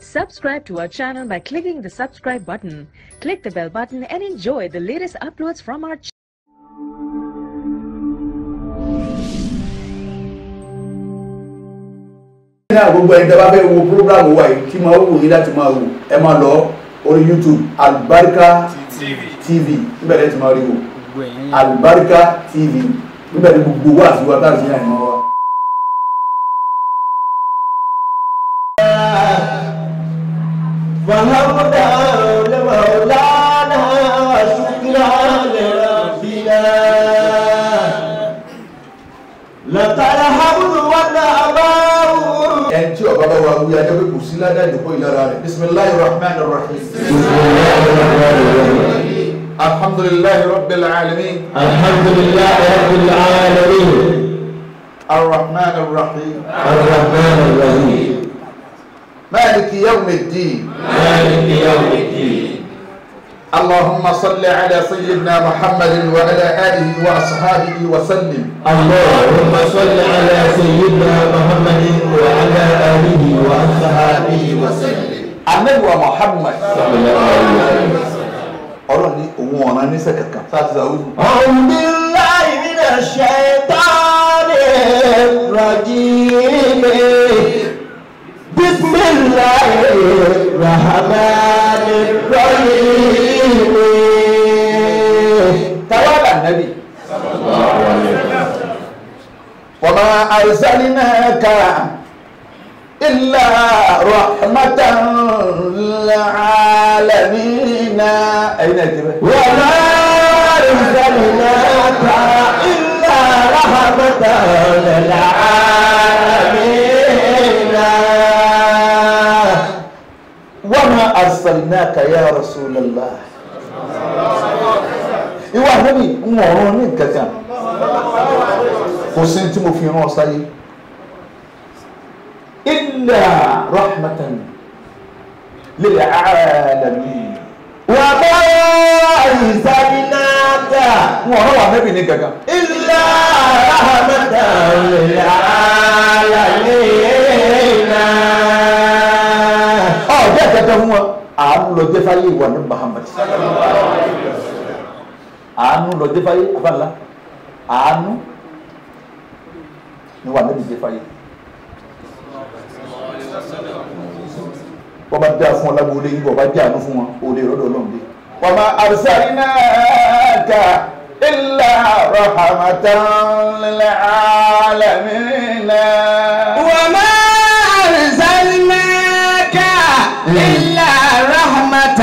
Subscribe to our channel by clicking the subscribe button. Click the bell button and enjoy the latest uploads from our channel. náà gbogbo ẹni tẹ́ bá fẹ́ wo programu wa yìí tí máa wù yín láti máa wò ẹ máa lọ orí youtube albarika tv níbẹ̀ lẹ́yìn tí máa rí wò albarika tv níbẹ̀ ní gbogbo wa àti wa tá a sì yàn ìmọ̀ wa. فهمنا لمولانا وشكرا لربنا لك الحمد والنعماء ẹni tí ọba bá wa wí ajẹ́ pé kò sí ládàá ìdókòó ìlara rẹ̀ bisimilahi rahman rahim alhamdulilayi rabbil alamin الحمد لله رب العالمين arrahman rahim الرحمن الرحيم maliki yawmi ddin مالك يوم الدين اللهم صل على سيدنا محمد وعلى آله وأصحابه وسلم اللهم صل على سيدنا محمد وعلى آله وأصحابه وسلم Ànábì wa Muhammad صلى الله عليه وسلم ọlọ́run ní òun ọ̀ràn níṣẹ́ kankan sáàtì sàwùjù أعوذ بالله من الشيطان الرجيم بسم الله الرحمن الرحيم tawala nabi wa ma arsalnaka illa rahmatan lil alamin ẹ̀yin náà ti bẹ. وما أرسلناك إلا رحمة للعالمين wa ma arsalnaka ya rasulallah ìwà nabi ń wọ̀rọ̀ ní kankan kò sí tí mo fi rán ọ sáyé illa rahmatan lil alamin. وما أرسلناك wọn ọ̀rọ̀ wà nẹ́bì ní gangan إلا رحمة للعالمين ọ̀jẹ́ kẹta fún wọn àánú lọ jẹ́ fáyé ìwà ní Muhammad àánú lọ jẹ́ fáyé afáàlá àánú ni wà nẹ́bì jẹ́ fáyé wọ́n bá dá fún ọ lágbóolé yìí wọ́n bá jẹ́ àánú fún wọn òde ìrọ́dọ̀ ọlọ́run dé. wa ma arsalnaka illa rahmatan lil alamin. وما أرسلناك إلا رحمة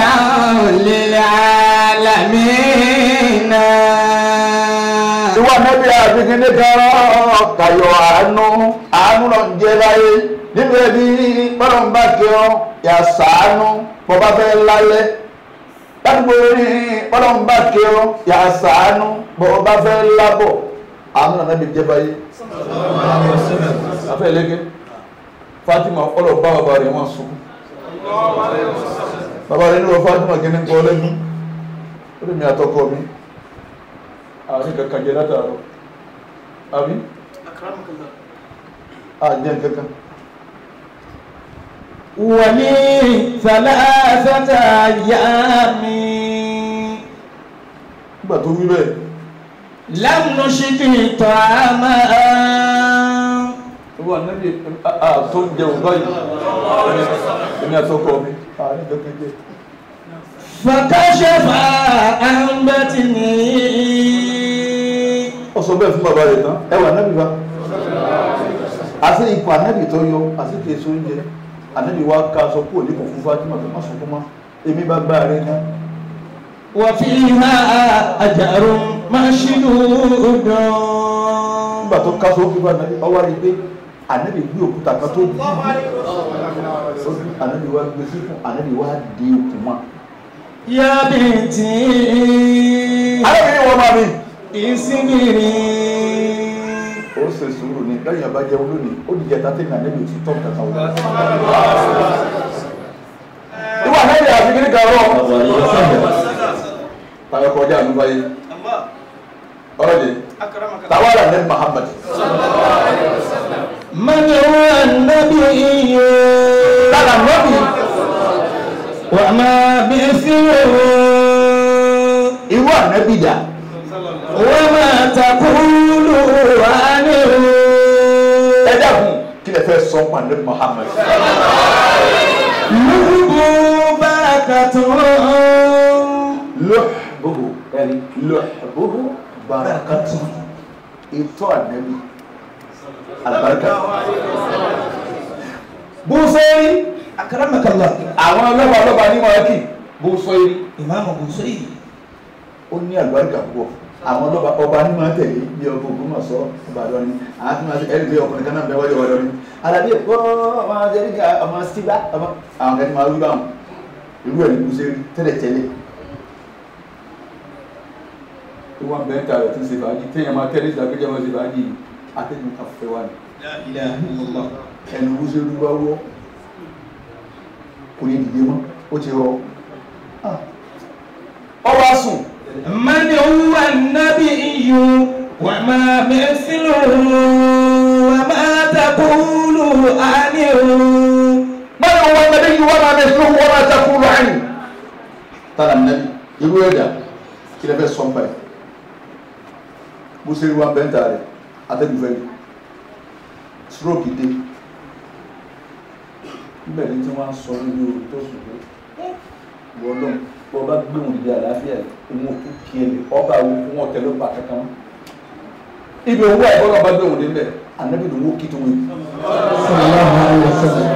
للعالمين ìwà nẹ́bí àbíkíní kan kàyọ̀ àánú àánú náà ń jẹ́ láyé nínú ẹbí bọ́lá ń bá kí ọ yà sàánú bọ́bá fẹ́ lálẹ́ ládùúgbò rí bọ́lá ń bá kí ọ yà sàánú bọ́bá fẹ́ lábọ̀ àánú náà nẹ́bí jẹ́ báyé. afẹ́ lẹ́gẹ́ Fatima ọlọ́ bá bàbá rẹ̀ wọ́n sùn bàbá rẹ̀ ní wọ́n Fatima kí ní kọ́ lẹ́nu ó lè mi àtọkọ mi àrí kankan jẹ látàrọ àbí àjẹ́ kankan ولي ثلاثة أيام nígbà tó wí bẹ́ẹ̀ لم نشد طعاما wà níbi tó ń jẹun báyìí èmi àtọkọ mi àrí kankan jẹ فكشف عن بطني ó sọ bẹ́ẹ̀ fún bàbá rẹ̀ tán ẹ wà nábì bá àti ipò ànábì tó yọ àti kì í so oúnjẹ ànábì wa ká aṣọ kúrò ní kò fún Fatima tó má sọ fún ma èmi bá gbá rẹ náà وفيها أجر مشدود nígbà tó ká aṣọ ó fi bá ànábì ọwọ́ rí pé ànábì gbé òkúta kan tó dì í ànábì wa gbé sí fún ànábì wa di okùn mọ́. يا بنتي arábìnrin wọn máa mi. اصبري ó ṣe sùúrù ní lẹ́yìn ọba jẹun lónìí ó dìjẹ tá tẹ̀lé àlẹ́ mi ò ti tọ́ nǹkan kan wọ́n. ìwà náírà àti kiri kan rọ. tàwọn kọjá àánú báyìí. ọ̀rọ̀ de tàwọn àlà ní Muhammad. من هو النبي lára nọ́bì kí lè fẹ́ sọ pa ní Muhammad lùbù bárakàtún. lọ́hùbùhù ẹ̀rí lọ́hùbùhù barakatu ìtọ́ ànẹ́bí alibarika bùsọ̀rí akaramakallah. àwọn ọlọ́ba ọlọ́ba ní mọ̀ọ́kì bùsọ̀rí ìmáàmù Busayri. ó ní àlùbáríkà púpọ̀ àwọn ọlọ́ba ọba ní máa tẹ̀lé bí ọkọ̀ ògùn náà sọ ọba lọ́ni àwọn tí wọ́n ti ẹ̀rí bí ọkùnrin kan náà bẹ́ẹ̀ wọlé wọlé ní alábí ẹ̀kọ́ ọmọ sẹ́ríkà ọmọ síbá ọmọ àwọn kan ní máa wí báwọn irú ẹ̀ ní kú sẹ́rí tẹ́lẹ̀ tẹ́lẹ̀ tó wọ́n bẹ́ẹ̀ ta rẹ̀ tí ń ṣe fàájì téèyàn máa tẹ́lẹ̀ sí akéjọ́ máa ṣe fàájì atẹ́gùn afẹ́ wa ni la ilaha illallah. ẹnu kú sẹ́rí bá wọ́ kò ní dìde mọ́ ó ti rọ ọba sùn من هو النبي وما مثله وما تقول عنه من هو النبي وما مثله وما تقول عنه ترى النبي irú ẹ̀dá kí lẹ fẹ́ sọ nípa ẹ̀ bó ṣe rí wa bẹ́ńtà rẹ̀ atẹ́gùnfẹ́ ni stroke dé níbẹ̀ ni tí wọ́n á sọ nínú orí tó sùn pé wọ́n lọ́n bọ́ bá gbé wọn dìde àlàáfíà òun òkú kí ẹni ọba àwọn òkú wọn tẹ̀lé ọba kankan wọn ibi òun wà ìbọn náà bá gbé wọn dé níbẹ̀ ànábì ló ń wó kí tó wọn yìí sallallahu alaihi wasallam.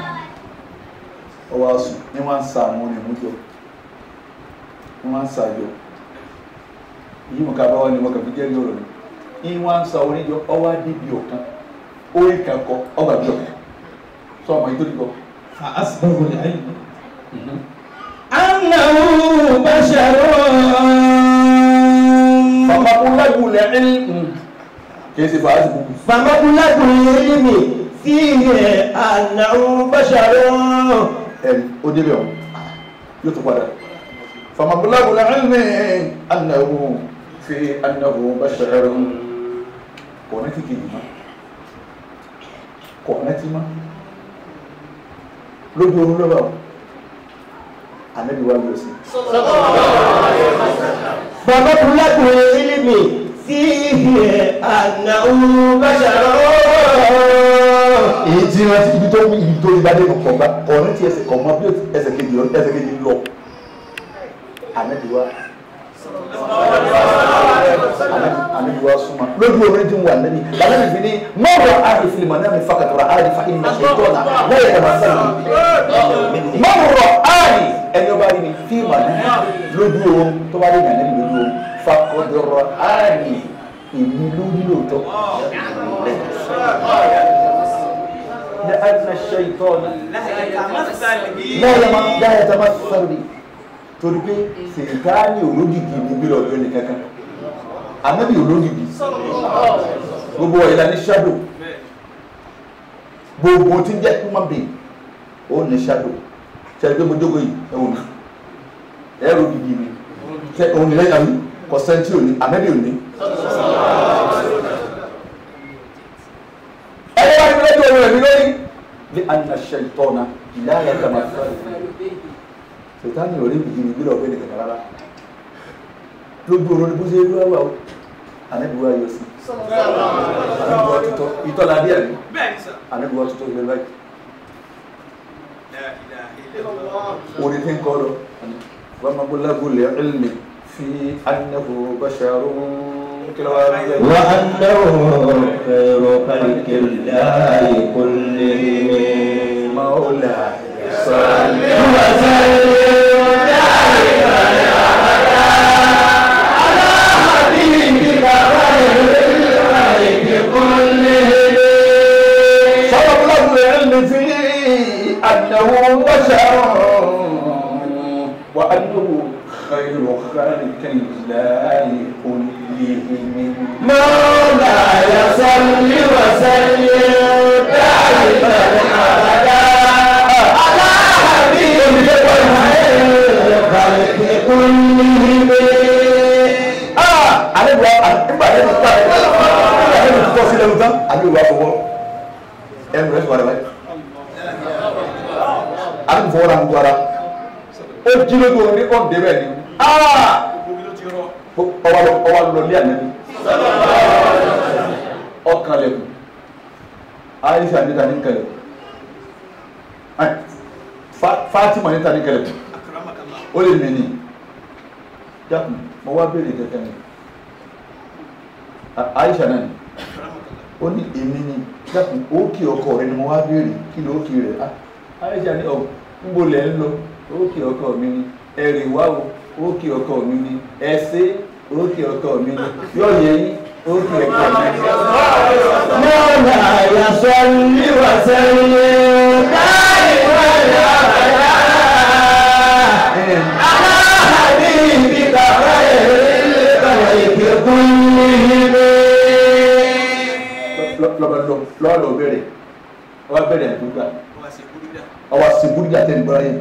ọwọ́ asùn ní wọ́n ń sa àwọn onímújọ ní wọ́n ń sa àjọ yìí mọ̀ ká bá wà ní wọ́n kàn fi jẹ́rìí ọ̀rọ̀ ni ní wọ́n ń sa oníjọ ọwọ́ adébí ọ̀kan orí kan kọ ọgbà bí ọ̀kan sọ ọmọ yìí tó dìbò. فأسبغ العلم أنه بشر bàbá mo lágùn lẹ ẹ́ kì í ṣe fàájì gbogbo. فمبلغ العلم فيه أنه بشر ẹni ó débẹ̀ ọ̀ yóò tún padà. fàmàbùlágùn lẹ ẹ́ ní anáwó fi anáwó bá ṣẹlẹ̀ kọ̀ọ̀nẹ́tì kejì mọ́ kọ̀ọ̀nẹ́tì mọ́ lójú oorun lọ́wọ́ o anabi wa yóò sí. فمبلغ العلم فيه أنه بشر èyí tí wọ́n ti ibi tó ibi tó ibà dé kọ̀ bá kọ̀ọ̀nẹ́tì ẹsẹ̀ kọ̀ mọ́ bí ẹsẹ̀ kejì lọ ẹsẹ̀ kejì lọ anabi wa anabi wa súnmọ́ lójú oorun tí ń wà anabi anabi fi ní mọ́rọ̀ àárín fìlìmọ̀ náà mi fàkàtọ̀rọ̀ àárín fa ìmọ̀ ṣe tọ́nà lẹ́yìn ẹ̀rọ sẹ́yìn mọ́rọ̀ àárín ẹni ọba rí mi fíìmù náà lójú oorun tó bá rí mi ànábi lójú oorun fàkàtọ̀rọ̀ àárín èmi lórí lóòótọ́ لأن الشيطان لا يتمثل بي torí pé sèǹtàní olódìdí ní bí lọ́dọ̀ ẹni kankan anábì olódìdí gbogbo ọ̀yẹ́dá ní shadow gbogbo tí ń jẹ́ human being ó ní shadow ṣẹ́ni pé mo jókòó yìí ẹ̀wọ̀n ní ẹ̀rọ dìdí ni ṣe òun ní lẹ́yìn àmì kọ̀sẹ́ntì òní anábì òní. ẹni wá ní lẹ́jọ́ òun rẹ̀ mi lórí ní anna ṣètọ́nà ìdáyà kàmá sèǹtàní ò rí bìbí ní bí lọ́dọ̀ ẹni kankan rárá lójú oró ni bó ṣe rí wá o anábì wá yọ sí anábì wá tutọ́ ìtọ́lá díẹ̀ ni anábì wá tutọ́ ilé báyìí orí tí ń kọ́ lọ wọ́n máa gbọ́lá gbọ́lẹ̀ ilmi fi annahu basharun kí ló wá rí bẹ́ẹ̀. وأنه خير خلق الله كلهم مولا صل سبب له العلم في أنه بشر وأنه خير خالق الله كلهم مولاي صل وسلم دائما ابدا على حبيبك خير الخلق كلهم Ah! Àlejò àgbà yẹn ti pa ẹ̀ àlejò ti tọ́ sílẹ̀ lóta àbí ìwà fọwọ́ ẹnu rẹ̀ sọ̀rọ̀ báyìí. Àlejò fọwọ́ ra ń tó ara. Ó jí lójú oorun ní ọ̀dẹ́ bẹ́ẹ̀ ni. Ah! Ọwọ́ lọ ọwọ́ lọ lé ànábi. Ọkàn lẹ̀kùn. aisha ní ta ní kẹlẹ̀ Ai, Fa- fatima ní ta ní kẹlẹ̀ ó lè mí ní dákun mo wá béèrè kẹkẹ ni A- aisha náà ni ó ní èmi ni dákun ó kí ọkọ rẹ ni mo wá béèrè kí ló kí rẹ Ah, aisha ní ọ ń bo lẹ ń lọ ó kí ọkọ mi ni ẹrì wá o ó kí ọkọ mi ni ẹsẹ ó kí ọkọ mi ni yóò yẹ yín ó kí ọkọ mi ni. مولا يصلي وسلم دائما ابدا على حبيبك خير الخلق كلهم lọ́bàdàn lọ́wọ́ bẹ̀rẹ̀ ọwọ́ bẹ̀rẹ̀ àdúgbà ọwọ́ sìnkúrúdà tẹ̀ ní bọ́láyé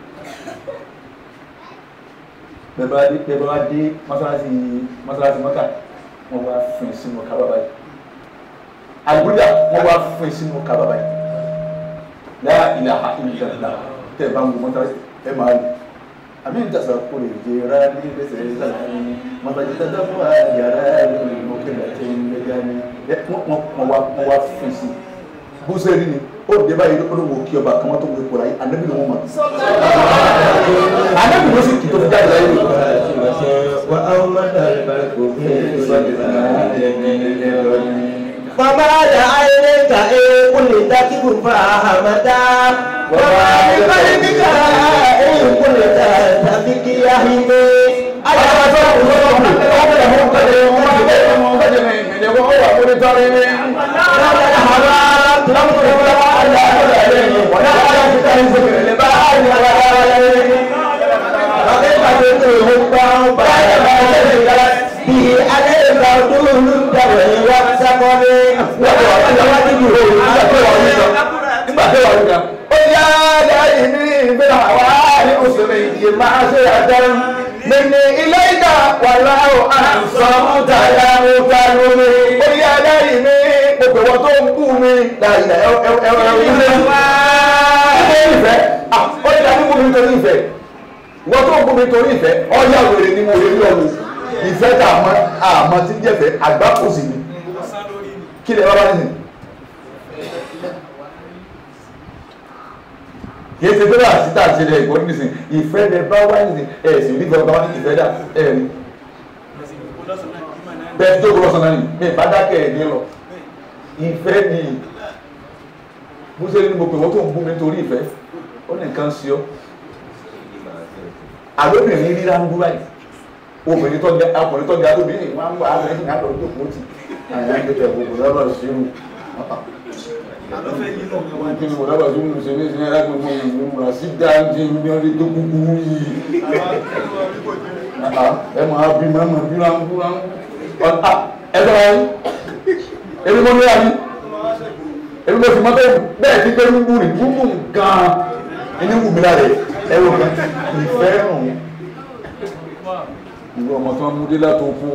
bẹ̀rẹ̀ wá dé mọ́sálásí mọ́sálásí mọ́kà wọ́n wá fún sínú kábà báyìí àdúgbà wọ́n wá fún sínú kábà báyìí láyà ilà ha ilà ilà tẹ̀ bá ń gbọ́ mọ́sálásí ẹ̀ máa lò àmì ìdásá kò lè jẹ́ ra ní ẹsẹ̀ ìsàlẹ̀ ní mọ́tàjì tẹ́tẹ́ fún wa yàrá ìlú ìmọ̀kẹ́lẹ̀ tẹ́ ń lẹ́gà ní wọ́n wá wọ́n wá fún sí bó ṣe rí ni ó dé báyìí ló ló wò kí ọba kan tó wọ ipò láyé ànábì ló wọ́n mọ̀ ànábì ló sì kì í tó fi jáde láyé lò. وأومد البرق فما لعينك إن كنت تكفاها متى وما لقلبك إن كنت تبكي يهمي nígbà tó wà lóga ó yá dáyé ní ìgbéra wá ní oṣù méjì máa ṣe àjẹun nínú ilé ìgbà wà láwọ àǹsán tàyà mọ́ta lórí ó yá dáyé ní gbogbo wọn tó ń kú mi dáyé ẹwọ ẹwọ ẹwọ ilé ìfẹ́ ah ó ní dájú kú mi nítorí ìfẹ́ wọ́n tó ń kú mi nítorí ìfẹ́ ọ̀yà wèrè ni mo lè rí ọ̀run ìfẹ́ tá a mọ àmọ́ tí jẹ́fẹ́ àgbá kò sí ni kí lè bá bá nìyẹn. kìí ṣe pé láti tá a ṣe lẹ ìgbọ́n nísìn ìfẹ́ lẹ bá wá nísìn ẹ̀ sì rí gbọ́dọ̀ bá wá ní ìfẹ́ dà ẹ̀ rí bẹ́ẹ̀ tó gbọ́dọ̀ sọ̀nà ni mi bá dákẹ́ ẹ̀ ní lọ ìfẹ́ ni mo ṣe ní mo pè wọ́n tó ń bú mi nítorí ìfẹ́ ó ní nǹkan sí ọ àlóbìnrin ríra ń búra yìí obìnrin tó ga ọkùnrin tó ga tóbi ní wọn wà á lọ sí àlọ́ tó kó tì àyà ń gbẹ̀tẹ̀ gbogbo lọ́rọ̀ sí irú kí ni mo dábàá tó ń ṣe ní ìsinmi alágbègbè ìlú múra sí dáńtì ní ọdún tó kúkú yìí ẹ máa bí mọ́mọ́ bí wọ́n ń búra ẹ sọ wáyé èmi mo ní àyè èmi mo sì mọ́ bẹ́ẹ̀ bẹ́ẹ̀ ti gbé rúgbù ní rúgbù gan-an ẹni wù mí lára ẹ wò kan ìfẹ́ rùn ìwọ ọmọ tó ń mú dé látò fún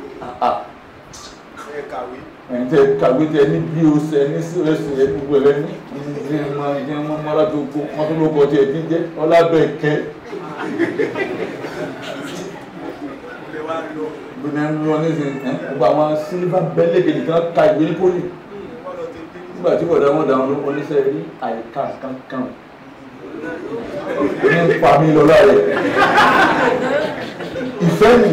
ẹ̀yin tẹ kàwé tẹ ní bí o ṣe ní sí ẹsẹ̀ ẹ gbogbo ẹ lẹ́nu ìdí ẹ máa ìdí ẹ máa mọ́ra tó kó wọ́n tó ló kọ tí ẹ ti jẹ́ ọlábẹ̀kẹ́ gbẹ̀mẹ̀ ń lọ ní ìsìn ẹ̀ gbogbo àwọn sílífà bẹ́lẹ̀kẹ̀ nìkan ka ìwé ní pólì nígbà tí wọ̀dà wọn dáhùn ló ń oníṣẹ́ rí àyíká kankan ní pa mí lọ láàyè ìfẹ́ mi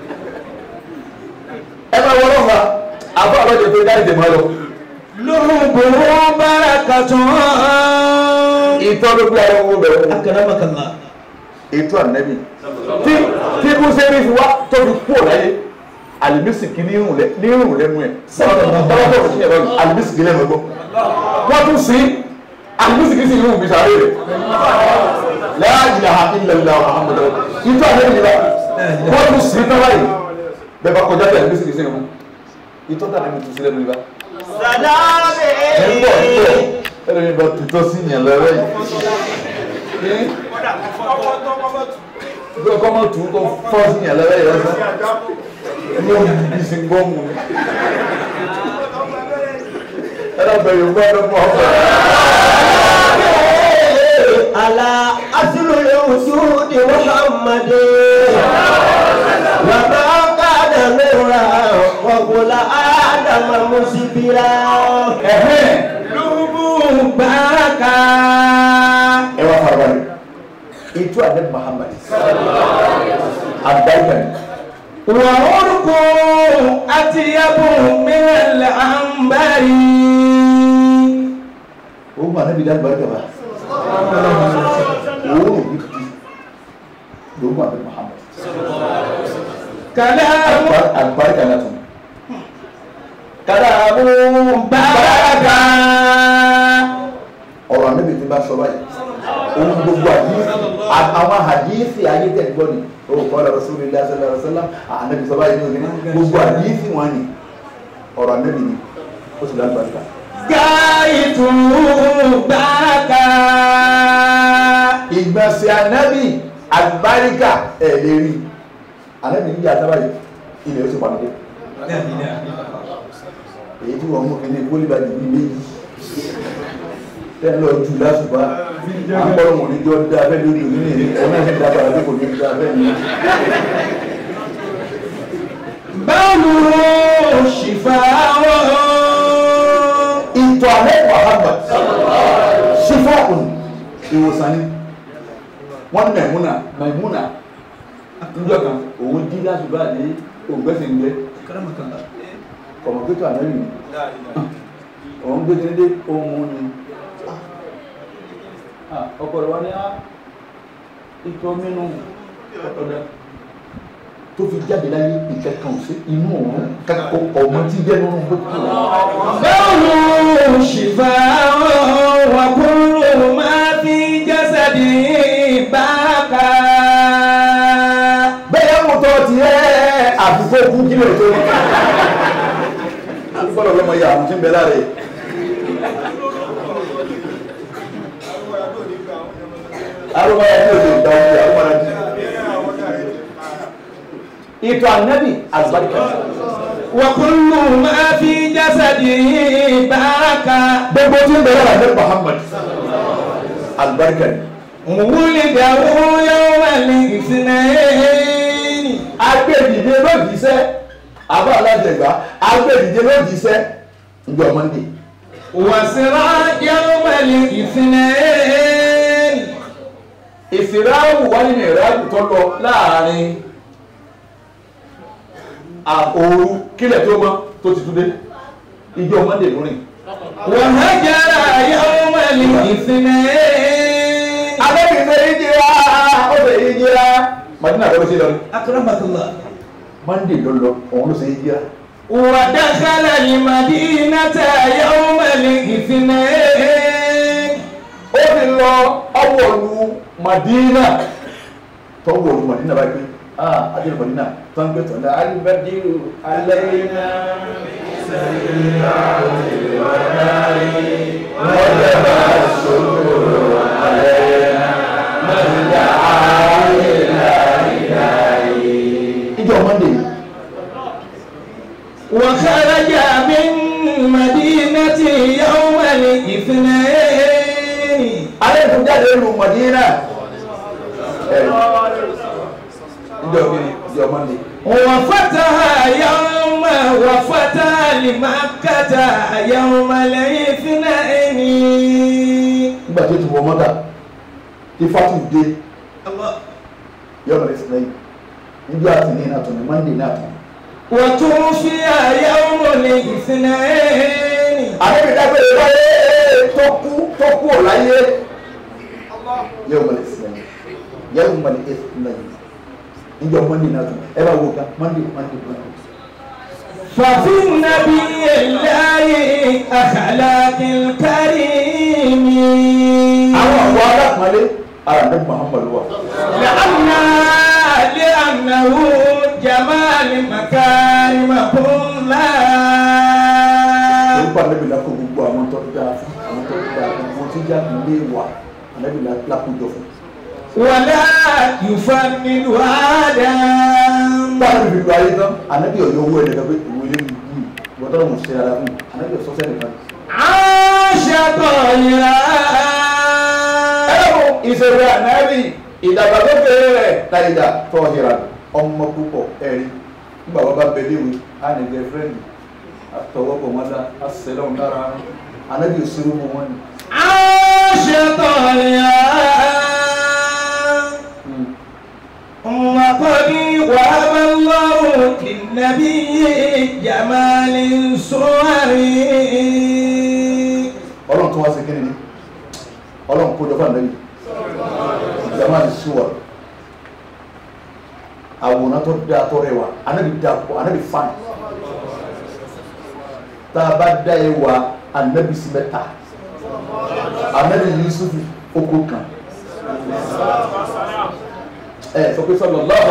ẹ máa wọ́n lọ́fà àbá àbájọ tó dá ìdè máa lọ. لهبه بركة ìtọ́ ló gbé àwọn owó bẹ̀rẹ̀ أكرمك الله ètò ànẹ́bí tí tí kò ṣe rí fi wá tó fi kúrò láyé alimisiki ní irun lẹ ní irun lẹ́nu ẹ̀ tọ́wọ́ tó fi ẹ̀rọ alimisiki lẹ́nu ẹ̀gbọ́ wọ́n tún sí alimisiki sí irun bìtà rẹ̀ la ilaha illallah muhammadu ìtọ́ ànẹ́bí ni bá wọ́n tún sí tọ́wọ́ yìí bẹ́ẹ̀ bá kọjá bẹ́ẹ̀ alimisiki sí irun ìtọ́ tàbí mi tún sí lẹ́nu ìbá ẹ̀ ń bọ̀ ń bọ̀ ẹ̀rọ mi bá tutọ́ sí yẹn lọ́rẹ́ yìí bí ọkọ mọ tù ú kọ fọ sí yàn lẹ́rẹ́ yẹn sọ ní òun bí sí gbọ́ mu ni ẹ lọ bẹ̀rẹ̀ ògbọ́ ẹ lọ́pọ̀ ọ̀fẹ́. على أصل الوجود محمد وما كان نورا وقل آدم مسبرا ẹ̀hẹ́n itu adé muhammad àgbáyé kan وعرق أطيب من العنبر o ma ne bi da barika ba o ne bi ti o ma adé muhammad كلام àgbáyé na tún كلام بركة ọ̀rọ̀ níbi tí bá sọ báyìí ohun gbogbo àdíyèsí àwọn àdíyèsí ayé tẹ̀ gbọ́ ni o kọ́ lọ́rọ̀ sórí ilé aṣọ lọ́rọ̀ sọ́lá ànábi sọ báyìí ní òní gbogbo àdíyèsí wọn ni ọ̀rọ̀ níbi ni ó sì láti bàtà. غاية بركة ìgbọ̀nsẹ̀ ànábì àgbáríkà ẹ̀ lè rí ànábì níjà sábàyì ilẹ̀ ó sì pàdé èyí tí wọ́n mú kí ní gbólíbàdì bíi méjì tẹ́ lọ jù lásùbá àpọ̀lọ̀ wọn ní jọ dá abẹ́ lórí òní ní ọ̀nà ìṣẹ́ ìdábàrà tó kò ní dá abẹ́ ní بول شفاء ìtọ̀ àlẹ́ wàhálà sífọ́ọ̀kùn ìwòsàn ni wọ́n ní mẹ̀múnà mẹ̀múnà níjọ́ kan òun jí lásùbá ní ògbẹ́sẹ̀ ń gbẹ́ kọ̀mọ̀pútà lẹ́yìn òun gbé dédé ohun ni ọkọ̀ rẹ̀ wá ní ìtọ̀ mínú ọ̀dọ̀ tó fi jáde láyé ìkẹ́kàn sí inú òun kẹ́kọ̀ọ́ ọmọ tí jẹ́ nínú gbogbo بول شفاء وكل ما في جسدي بركة bẹ́ẹ̀ mú tọ́ ti ẹ́ àbúkọ́ kú kí lè tó fọ́lọ̀ lọ́mọ yà àwọn tí ń bẹ láre arúgbó yà ní òde ìgbà òkè àwọn ọmọdé ìtọ̀ ànábì àgbàdìkà وكل ما في جسدي بركة gbogbo tí ń bẹ lára ní Muhammad àgbàdìkà ni ولده يوم الاثنين agbẹ́dìde lójíṣẹ́ àbá alájẹgbá agbẹ́dìde lójíṣẹ́ ìjọ Monday وسرى يوم الاثنين ìfìráwù wá nínú ìráwù tó lọ láàrin àòru kílẹ̀ tó mọ́ tó ti túnde ìjọ Monday lórí وهجر يوم الاثنين abẹ́bìnrin ìjìra ó fẹ́ ìjìra Madina lọ́wọ́ sí lọ أكرمك الله Monday ló lọ òun ló ṣe ìjìra ودخل المدينة يوم الاثنين ó ti lọ ọwọ́lu Madina tọwọ́lu Madina bá gbé ah adé Madina tó ń gbé tọ́ ní alibadiru alayna wajaba sukuru alayna mọ̀lá ìjọ Monday وخرج من مدينة يوم الاثنين alẹ́ ìfún jáde lu Madina ẹ̀rí ìjọ kìíní ìjọ Monday وفتح يوم وفتح لمكة يوم الاثنين nígbà tó ti wọ mọ́tà tí fatu dé الله yọ̀ọ́ rẹ̀ sílẹ̀ yìí níjọ́ àti ní ìnàtọ̀ ní Monday náà tán. وتوفي يوم الاثنين àdébí dágbére wáyé tó kú tó kú ò láyé yóò mọ̀lẹ́ sílẹ̀ yóò mọ̀lẹ́ sílẹ̀ níjọ́ Monday náà tán ẹ bá wo ká Monday Monday Monday. ففي النبي الله أخلاق الكريم àwọn àwọn alákùnrin ara ní Muhammad wà. لأن لأنه جمال مكارم كلها orúkọ ànábì lákò gbogbo àwọn tó dáa fún àwọn tó dáa fún wọn tí jáde ilé wà ànábì lákòjọ fún. ولا يفند آدم báwo ni bíbí ayé tán ànábì ọ̀yọ́ owó ẹ̀dẹ̀ pé ìwé ilé mi yìí gbọ́dọ̀ mọ̀ sí ara fún ànábì ọ̀sọ́sẹ́ nìkan. عاش طيرا ẹlẹ́mu ìṣèwé ànábì ìdàgbàsókè rẹ̀ tàyídà tọ́hìrà ọmọ púpọ̀ ẹ̀rí nígbà wọn bá bẹ léwu á ní gẹ́fẹ́rẹ́ndì àtọwọ́pọ̀ wọn dá á sẹlẹ̀ wọn lára ànábì òṣèlú mọ wọn ni. عاش طيرا وهب الله للنبي جمال صوري ọlọ́run tó wá sí kíni ni ọlọ́run kó jọ fún ànábì jama ti sú wa àwòrán tó dáa tó rẹwà ànábì dáa pọ̀ ànábì fáìn tá a bá dá ẹ wà ànábì sí mẹ́ta ànábì Yusuf oko kan ẹ sọ pé sọlọ lọ́wọ́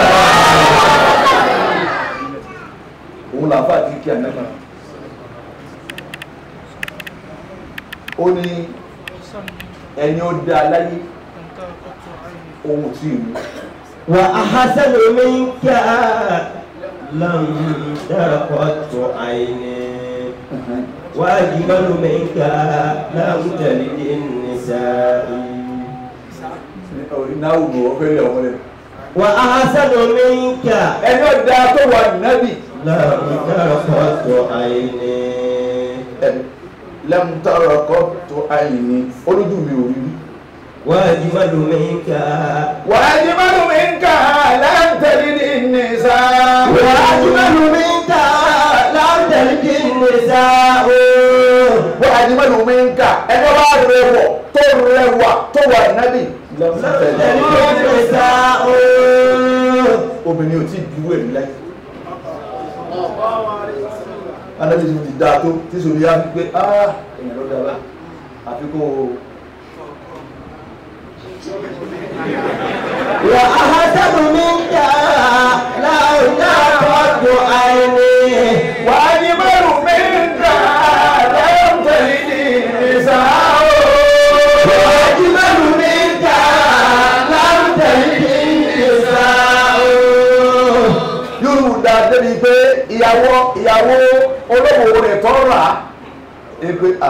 òun làǹfà kìkì ànábì ó ní ẹni ó dá láyé ohun tí ìlú وأحسن منك لم ترقت عيني وأجمل منك لم تلد النساء náà wù ọ fẹ́ lé ọmọ rẹ وأحسن منك ẹni ó dá tó wà nábì لم ترقت عيني lẹ́mùtọ́rọ̀ kọ́ tó àyìní olójú mi ò rí rí وأجمل منك wàájí mọ́nú mi ń kà láǹtẹ̀lì ní nìsá وأجمل منك لم تلد النساء wàájí mọ́nú mi ń kà ẹni wá rẹwọ̀ tó rẹwà tó wà nábì لم تلد النساء obìnrin ò tí ì dúró èmi láyé anábì ti dáa tó tí sòrí yá fi pé ah èèyàn ló dára àfi kó o وأحسن منك لو تقعد عيني wàájí mọ́nú mi ń kà láǹtẹ̀lì ní nìsá وأجمل منك لم تلد النساء yorùbá débi pé ìyàwó ìyàwó olówó rẹ̀ tọ́ rà á ẹ pé à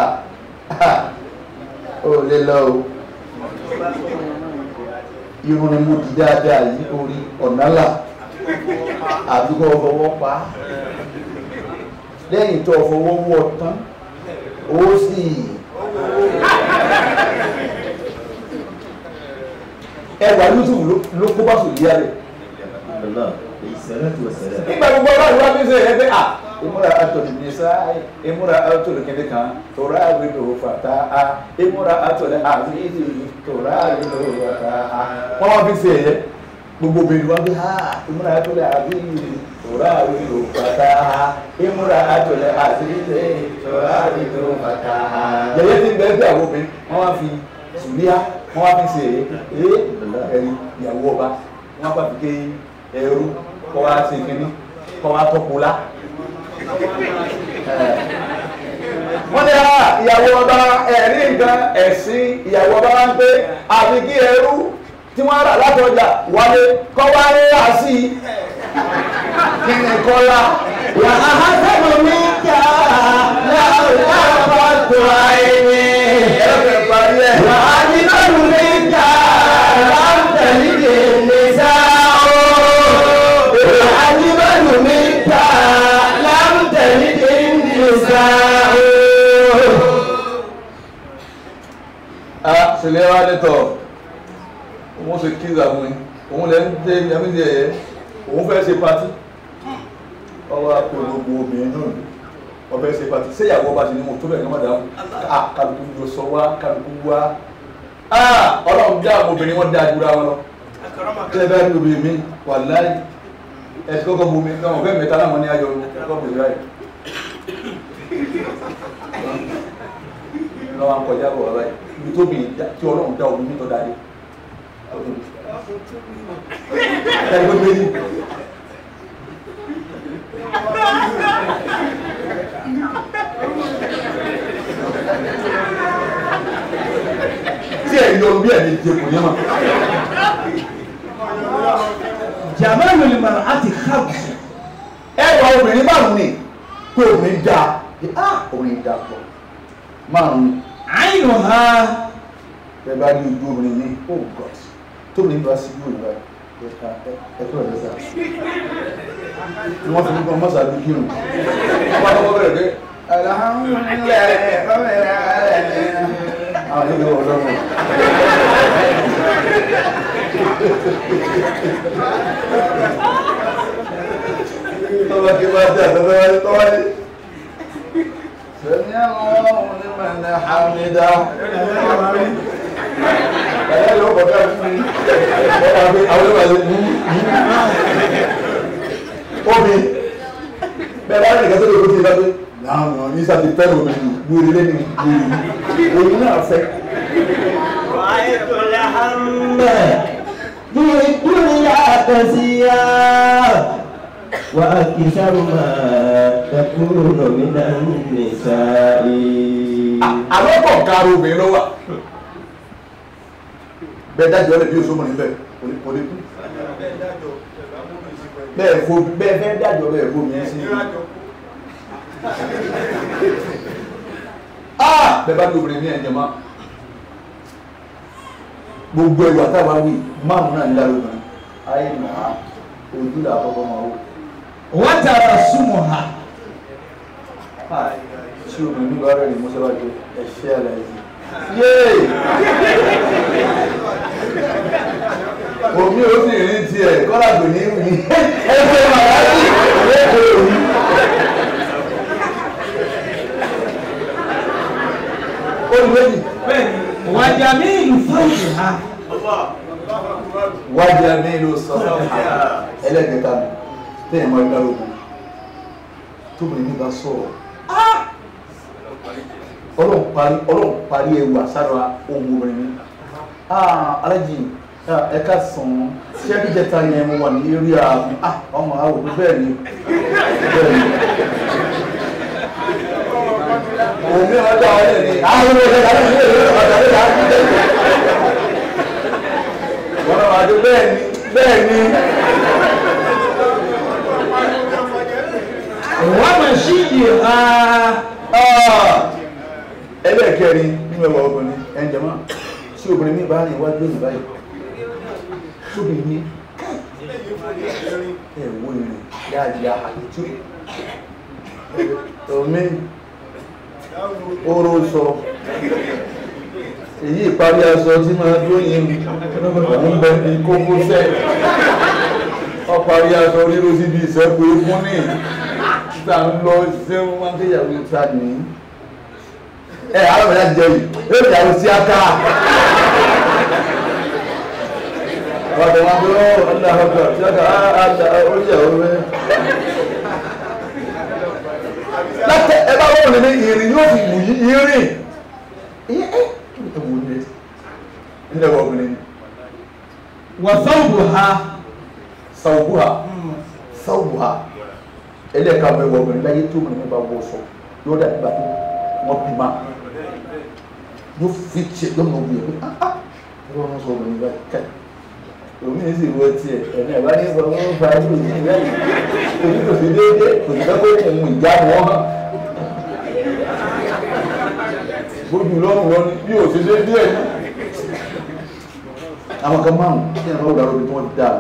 ó lè lọ o irun ni mo di dáadáa yìí orí ọ̀nàlà àdúgbò fọwọ́ pa á lẹ́yìn tó fọwọ́ wọ̀ tán ó sì ẹwà yusuf ló- ló kó bá sùn yíyá rẹ̀ الله عليه الصلاة والسلام nígbà gbogbo ọlọ́run wá fi ṣe ẹ pé à ìmúra àtọ̀lù nìṣá ìmúra àtọ̀lù kìnìún kan tòrá àwìlò fàtà á ìmúra àtọ̀lù àfíìsì tòrá àwìlò fàtà á. wọ́n wá fi ṣe ẹ̀yẹ gbogbo obìnrin wá fi hà ìmúra àtọ̀lù àfíìsì tòrá àwìlò fàtà á ìmúra àtọ̀lù àfíìsì tòrá àwìlò fàtà á. yẹ̀yẹ́ ti bẹ́ẹ̀ bí àwọn obìnrin wọ́n wá fi sùlíà wọ́n wá fi ṣe ẹ̀yẹ ẹ̀rí ìyàwó ọba wọ́n bá fi ké ẹrú kọ́ wá ṣe kínní kọ́ wá tọ́kù lá. wọ́n ní à ìyàwó ọba ẹ̀rí nǹkan ẹ̀sìn ìyàwó ọba máa ń pé àfi kí ẹrú tí wọ́n rà látọjà wálé kọ́ wá ní àṣì kí ni kọ́lá. وأحسن منك لو تقعد عيني ẹ̀rọ parí ẹ̀. وأجمل منك لم تلد النساء وأجمل منك لم تلد النساء ah sèlè wa ni tọ òun ṣe kí ìgbà fún mi òun lè ń dé yàmi di ẹyẹ òun fẹ́ ṣe pati ọwọ́ àpò gbogbo obìnrin náà wọ́n fẹ́ ṣe pati ṣé ìyàwó ọba ti ní mo tó bẹ̀ ní ọmọdé àwọn ah kálukú yóò sọ wá kálukú wá ah ọlọ́run bí àwọn obìnrin wọn dáa jura wọn lọ kí ẹ bá rí obìnrin mi wà láì ẹ ti kọ́kọ́ bomi náà wọ́n fẹ́ mẹ́ta náà wọ́n ní ayọ̀ kọ́kọ́ bẹ̀rẹ̀ báyìí lọ́wọ́ akọjá bọ̀ wá báyìí ibi tó bì tí ọlọ́run dá omi tó dáadé ẹni tó gbé ní. tí ẹ̀ yọ bí ẹ̀ ní jẹ kò ní ma. جمال المرأة خمس ẹ wọ obìnrin márùn ni pé obìnrin dáa ah obìnrin dáa pọ̀ márùn ni عينها bẹ́ẹ̀ bá ní ojú obìnrin ní oh god tóbi bá sí yóò nígbà ẹ̀ka ẹ̀kọ́ ẹ̀ lẹ́sà ni wọ́n fi ní kọ́ mọ́sá bí kírun wọ́n bá tọ́kọ́ bẹ̀rẹ̀ pé alhamdulilayi rabbil alamin àwọn yóò gbé wọn lọ́wọ́ tọ́ba kí bá dé àtọ́fẹ́ wáyé tọ́wáyé sẹ́ni àwọn onímọ̀ ní hamida ẹ̀yẹ́ ló kọ̀ ká fún mi ọ̀rọ̀ àbí àwọn ìwà lè mú omi bẹ́ẹ̀ bá nìkan tó lè kó ti bá pé láwọn ní sáà ti fẹ́ lómi ju wúri lẹ́nu wúri òun náà fẹ́. رأيت الهم في الدنيا كثيرا وأكثر ما تكون من النساء àwọn kọ̀ káàró obìnrin ló wà bẹ́ẹ̀ dájọ́ lè bí oṣù mọ̀ níbẹ̀ kò lè kú bẹ́ẹ̀ fo bẹ́ẹ̀ fẹ́ dájọ́ bẹ́ẹ̀ fo mi sí ah bẹ́ẹ̀ bá lóbìnrin ní ẹ̀jẹ̀ máa gbogbo ẹ̀rù àtàwọn wí márùn náà nílá lóbìnrin ayé nà á ojú là àkọ́kọ́ máa wò wátara súnmọ̀ ha tí obìnrin ní bá rẹ̀ ní mọ́sálásí ẹ̀ṣẹ́ àlàyé yéè omi ò sì rí tiẹ̀ kọ́lá kò ní wí ẹgbẹ́ màláàjì lẹ́kọ̀ọ́ òní. olùwẹ́jì bẹ́ẹ̀ni wàjà mí ìlú fúrúùtù ha wájà mi ló sọ ẹlẹ́gẹ̀ta mi tẹ́yìn mọ́ ẹgbẹ́ lógun tóbi ní bá sọ̀rọ̀ ọlọ́run parí ọlọ́run parí ewu àsára ohun obìnrin mi alájì ẹ̀ka sàn ṣé kí jẹta yẹn mo wà ní eré ààbò ọmọ àwọn òbí bẹ́ẹ̀ ni bẹ́ẹ̀ ni òmí ọjọ́ ọ̀rẹ́ ni àwọn ọmọ ọ̀rẹ́ láti ṣe ìwé ọ̀dà lẹ́yìn àti ìdẹ́gbẹ̀ wọ́n náà wájú bẹ́ẹ̀ ni bẹ́ẹ̀ ni wọ́n mọ̀ sí ìdí ha ẹlẹ́ẹ̀kẹrin nínú ẹwà obìnrin ẹnjẹ̀mọ́ tí obìnrin mi bá rìn wájú òní báyìí tóbi ní ẹ̀wọ́ ìrìn dáadáa àtútù omi oró sọ èyí ìparí aṣọ tí máa lóyìn òun bẹ ní kókósẹ̀ ọparí aṣọ ríro síbi ìṣẹ́kù ikún ní ìta ń lọ ṣé wọ́n máa ń kéyàwó ìta nìyí ẹ alábàá láti jẹ yìí yóò jà lọ sí aka wàtò wọn bí ó ọdún àhọkọ sí aka àdá oríyàwó rẹ. látẹ ẹ bá wọn nínú ìrìn yóò fi wù yí ìrìn ìyẹn ẹ kí ni ẹ wò ní ẹ nílẹ̀ wọ obìnrin wàsáwùbù ha sàwùbùhà sàwùbùhà ẹlẹ́ka ọmọ ẹwọ obìnrin láyé tó obìnrin bá wọ sọ yóò dà nígbà tó wọ́n bí ma yóò fi tiẹ̀ yóò mọ̀ wúyẹ̀ pé ah ah ẹ̀rọ wọn sọ obìnrin báyìí ká omi ní sì wọ tiẹ̀ ẹ̀mí ẹ̀ bá ní sọ wọn fa ẹ̀rọ yìí ìyá yìí omi kò sí déédéé kò sí fẹ́ kó ohun ìjà wọn hàn bójú lọ́rùn lọ́ni bí ò sí déédéé ní. àwọn kan márùn tí ẹ̀ bá wù lára omi tí wọ́n dá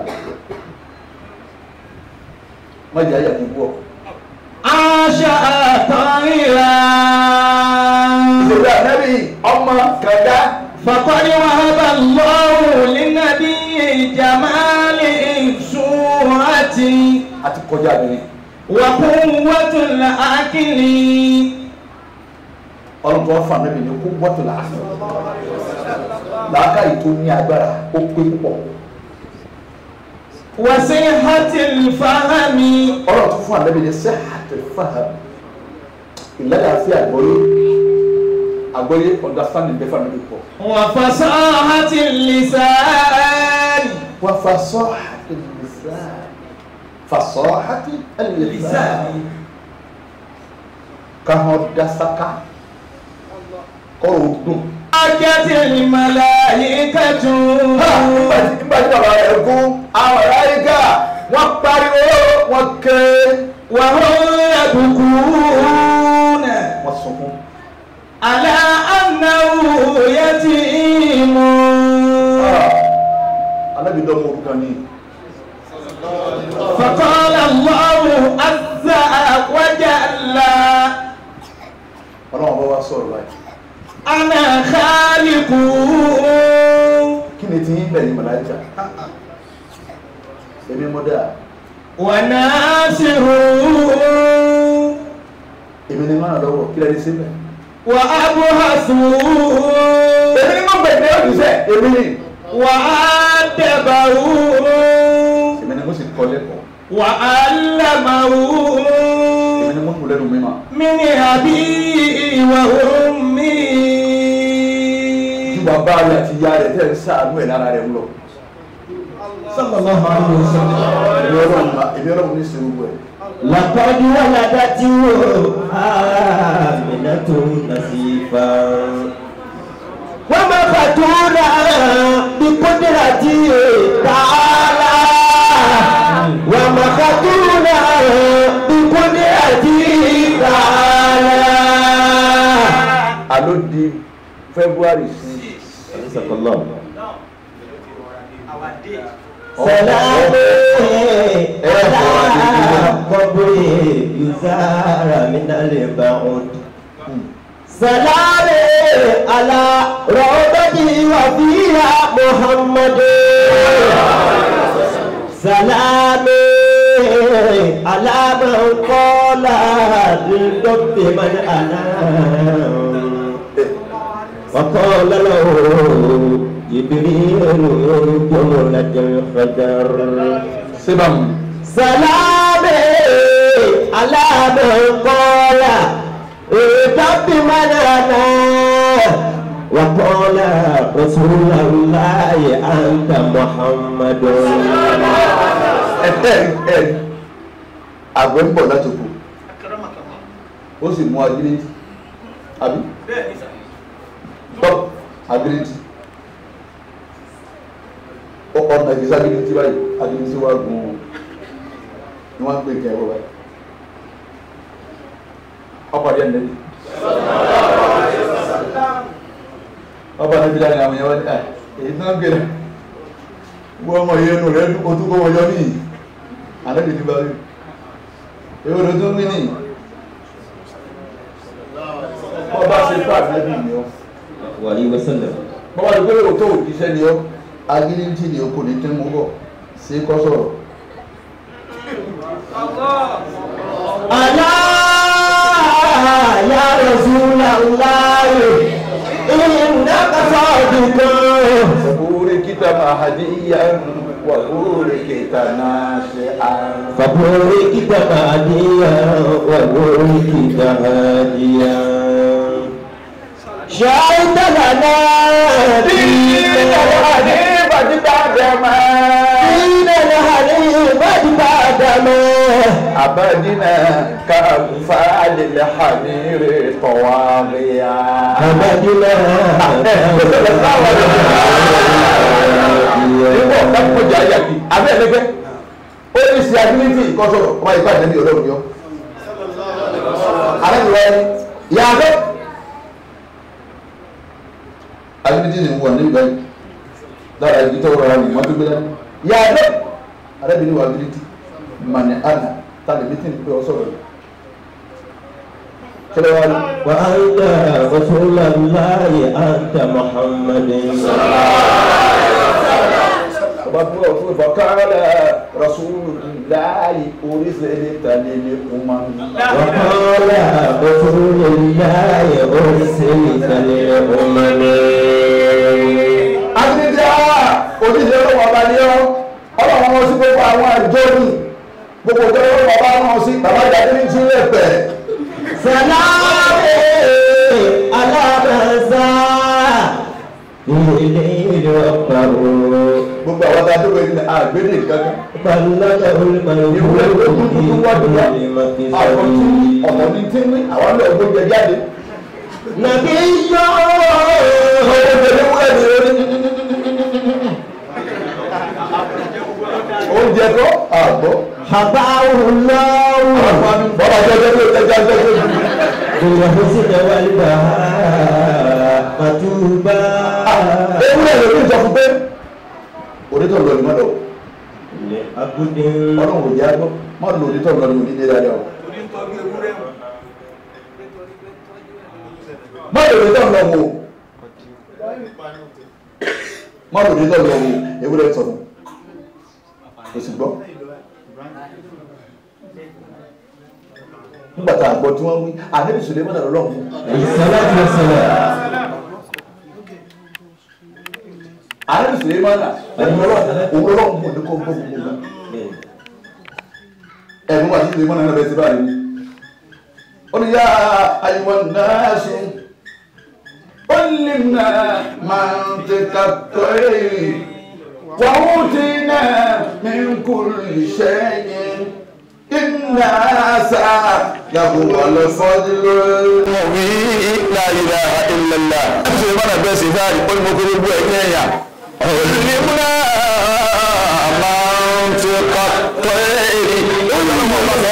má jẹ́ àyà kí n bọ̀. aṣa àtọ̀rìrà ìṣòro ànábì ọmọ kàdá fàkọ́ni wàhábà lọ́wọ́ lẹ́nàbí ìjàmálì ìṣúrátì àti kọjá mi wàkún wàtúlà ákìlì ọlọ́run tó wá fún ànábì ní kó wọ́tò làásù làákàyè tó ní agbára ó pé púpọ̀ wàsí hàtìl fàhámi ọlọ́run tó fún ànábì ní sẹ́hàtì fáhàm ìlànà àfi àgbọ́yé àgbọ́yé understanding bẹ́ẹ̀ fún ànábì pọ̀ wàfàsá hàtìl lìsáàni wọ́n fa sọ́hàtì lìsàn fasọ́hàtì lìsàn lìsáàni káhọ́n dasaka kọ́rọ̀ dùn. ajátìl màláyíkàtù nígbà tí nígbà tí bàbá rẹ̀ kú àwọn aláìka wọ́n pariwo wọ́n ké wàhún yàbùkúnà wọ́n sunkún. على أنه يتيم alábi dọ́mọ orúkọ ní فقال الله عز وجل ọlọ́run bá wá sọ̀rọ̀ báyìí أنا خالق kí ni tí yín bẹ̀ ní màláìka èmi mo dáa وناصره èmi ni máa lọ́wọ́ kí lẹ́ni síbẹ̀ وأبهسه èmi ni mo gbẹ̀gbẹ̀ òṣìṣẹ́ èmi ni وأدبه èmi ni mo sì kọ́ lẹ́kọ̀ọ́ وعلمه èmi ni mo kù lẹ́nu mímọ́ من أبيه وأمه tí bàbá rẹ̀ àti ìyá rẹ̀ tẹ̀ ń sáànú ẹ̀ lára rẹ̀ ń lọ صلى الله عليه وسلم èmi ọlọ́run ma èmi ọlọ́run ní sèrú ẹ̀ لقد ولدته آمنة نسيفا ومفتونا بقدرته تعالى ومفتونا بقدرته تعالى àló di February six صدق الله سلام على قبر يزار من البعد سلام على روضتي وفيها محمد سلام على من قال للدب من أنا وقال له جبريل جملة الخدر sébà mu سلام على من قال ارتب من انا وقال رسول الله انت محمد ẹ ẹ ẹ àgbẹ̀ ń bọ̀ láti kù ó sì mú agility àbí tọ́ agility ó ọ̀nà ìgbésí agility báyìí agility wà gùn ún ni wọ́n ń pè kẹ́ ẹ̀rọ báyìí ọ̀pàdé ẹ̀ nẹ́bí ọba níbi láti àwọn èèyàn wá ní ẹ̀ èyí tó ń gbé wọ́n ọmọ yẹn nù rẹ̀ o tún kó wọ́n yọ níyì àlẹ́bí ti bá rí èwo ló tún wí níyì wọ́n bá ṣe fún àbẹ́bí ni ọ́ وعليه وسلم wọ́n wá ní pé òótọ́ òjíṣẹ́ ni ọ́ agídíntì ni o kò ní tí mo bọ̀ sí kọ́ sọ̀rọ̀ ألا يا رسول الله إنك صادق sọ̀bùrì kìtà mahadiya wà bùrì kìtà náà ṣe àrùn. فبوركت هاديا وبوركت هاديا شهدت لنا دين الحنيف دين الحنيف بعدما عبدنا كأنفال الحمير طواغيا أبدنا nígbà ọ̀gá kọjá yàtì abẹ́ ẹ̀lẹ́gbẹ́ ó ní sí ability ìkọ́sọ̀rọ̀ ọmọ ìgbà ìdẹ́bí ọlọ́run yọ. alẹ́ ìwọ yàtọ̀ ability ni wọ̀ nígbà yìí lára ibi tó rọra ní mọ́tò gbé dání yàtọ̀ alẹ́ bí ní wọ ability mani ana tàbí bí tí ní pé ọ sọ̀rọ̀ yìí. kílẹ̀ wá ní. وأنت رسول الله أنت محمد ọba fún ọ fún ìfọkànlá rasulullahi oríṣiríṣi tàlẹ́ ní ọmọ mi. وقال رسول الله أرسلت للأمم Adídá oníṣẹ́ ọlọ́wọ́ ọba ní ọ́, ọlọ́wọ́ wọn sí gbogbo àwọn àjọ ní gbogbo ọjọ́ ọlọ́wọ́ ọba náà sí bàbá ìdájí ní jílẹ̀ pẹ̀. سلام على من سعى إليه وقروا Gbogbo àwọn tá a dúró ní àgbélé kankan. بلغه Ìwé ìwé tuntun wájú wa. Àwọn tí ọ̀pọ̀ ní tí ní àwọn lọ gbóúnjẹ jáde. نبي Ọwọ́ ìgbẹ́lẹ́ wúlẹ̀ ní orí. Oúnjẹ kọ́ àgbọ̀. حباه الله Bọ́lá jẹ́jẹ́ tó tẹ́já jẹ́jẹ́ tó. بالحسن والبهاء متوبا Ewúrẹ́ ló ní ìjọ fún pé onítọ̀ lọ ní mọ́dọ̀. لعبد Ọlọ́run ò jẹ́ àgbọ̀. Má lò onítọ̀ lọ ní onídé dáadáa o. Má lò onítọ̀ lọ wò. má lò ní lọ́lọ́ wo ewúrẹ́ sọ fún o sì gbọ́ nígbà tá a gbọ́ tí wọ́n wí ànábì Suleiman náà lọ́wọ́ Salatu wassalam. ànábì Suleiman náà òun lọ́wọ́ mọ̀ ní kó gbọ́ gbogbo náà ẹ̀mú àti Suleiman náà bẹ̀rẹ̀ sí báyìí ó ní yá àyíwọ̀n náà ṣe علمنا منطق الطير وأوتينا من كل شيء إن هذا لهو الفضل المبين لا إله إلا الله سليمان بن سفاري قل مكروب وإنيا علمنا منطق الطير منطق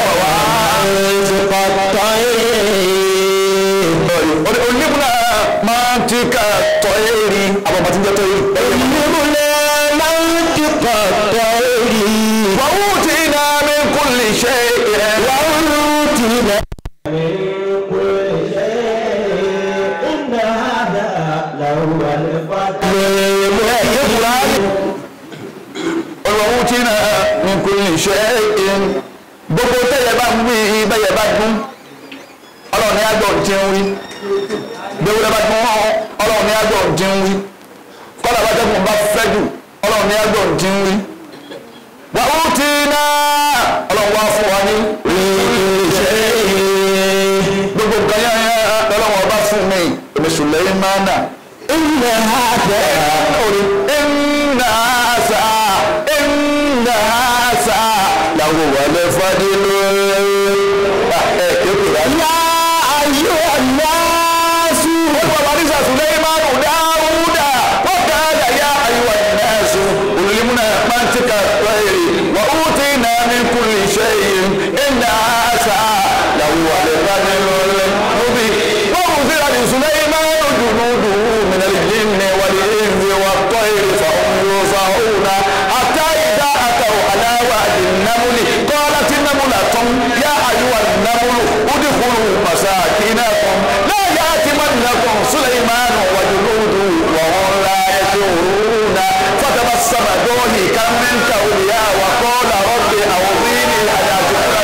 الطير علمنا منطق الطير أبو ما تنجا طير علمنا منطق الطير وأوتينا من كل شيء وأوتينا من كل شيء إن هذا لهو الفضل ọlọ́run tí náà ní kò lè ṣe é gbogbo tẹ́yẹ bá ń wí bẹ́yẹ bá dún ọlọ́run ní àgbọ̀ tí ń wí gbogbo bá dún ọlọ́run ní àgbọ̀ tí ń wí kọ́lá bá tẹ́kùn bá fẹ́ jù ọlọ́run ní àgbọ̀ tí ń wí. wà ó ti náà ọlọ́run wá fún wa ní ṣe é gbogbo nǹkan yẹn ọlọ́run ọba fún mi èmi Sùlẹ́mánà. إن هذا إن هذا إن هذا لهو الفضل يا أيها الناس وورث سليمان داود وقال يا أيها الناس علمنا منطق الطير وأوتينا من كل شيء إن هذا لهو الفضل المبين وأوتي لسليمان جنوده من الجن والإنس والطير فهم يوزعون حتى إذا أتوا على واد النمل قالت نملة يا أيها النمل ادخلوا مساكنكم لا يأتمنكم سليمان وجنوده وهم لا يشعرون فتبسم ضاحكا من قولها وقال رب أوصيني أن أشكر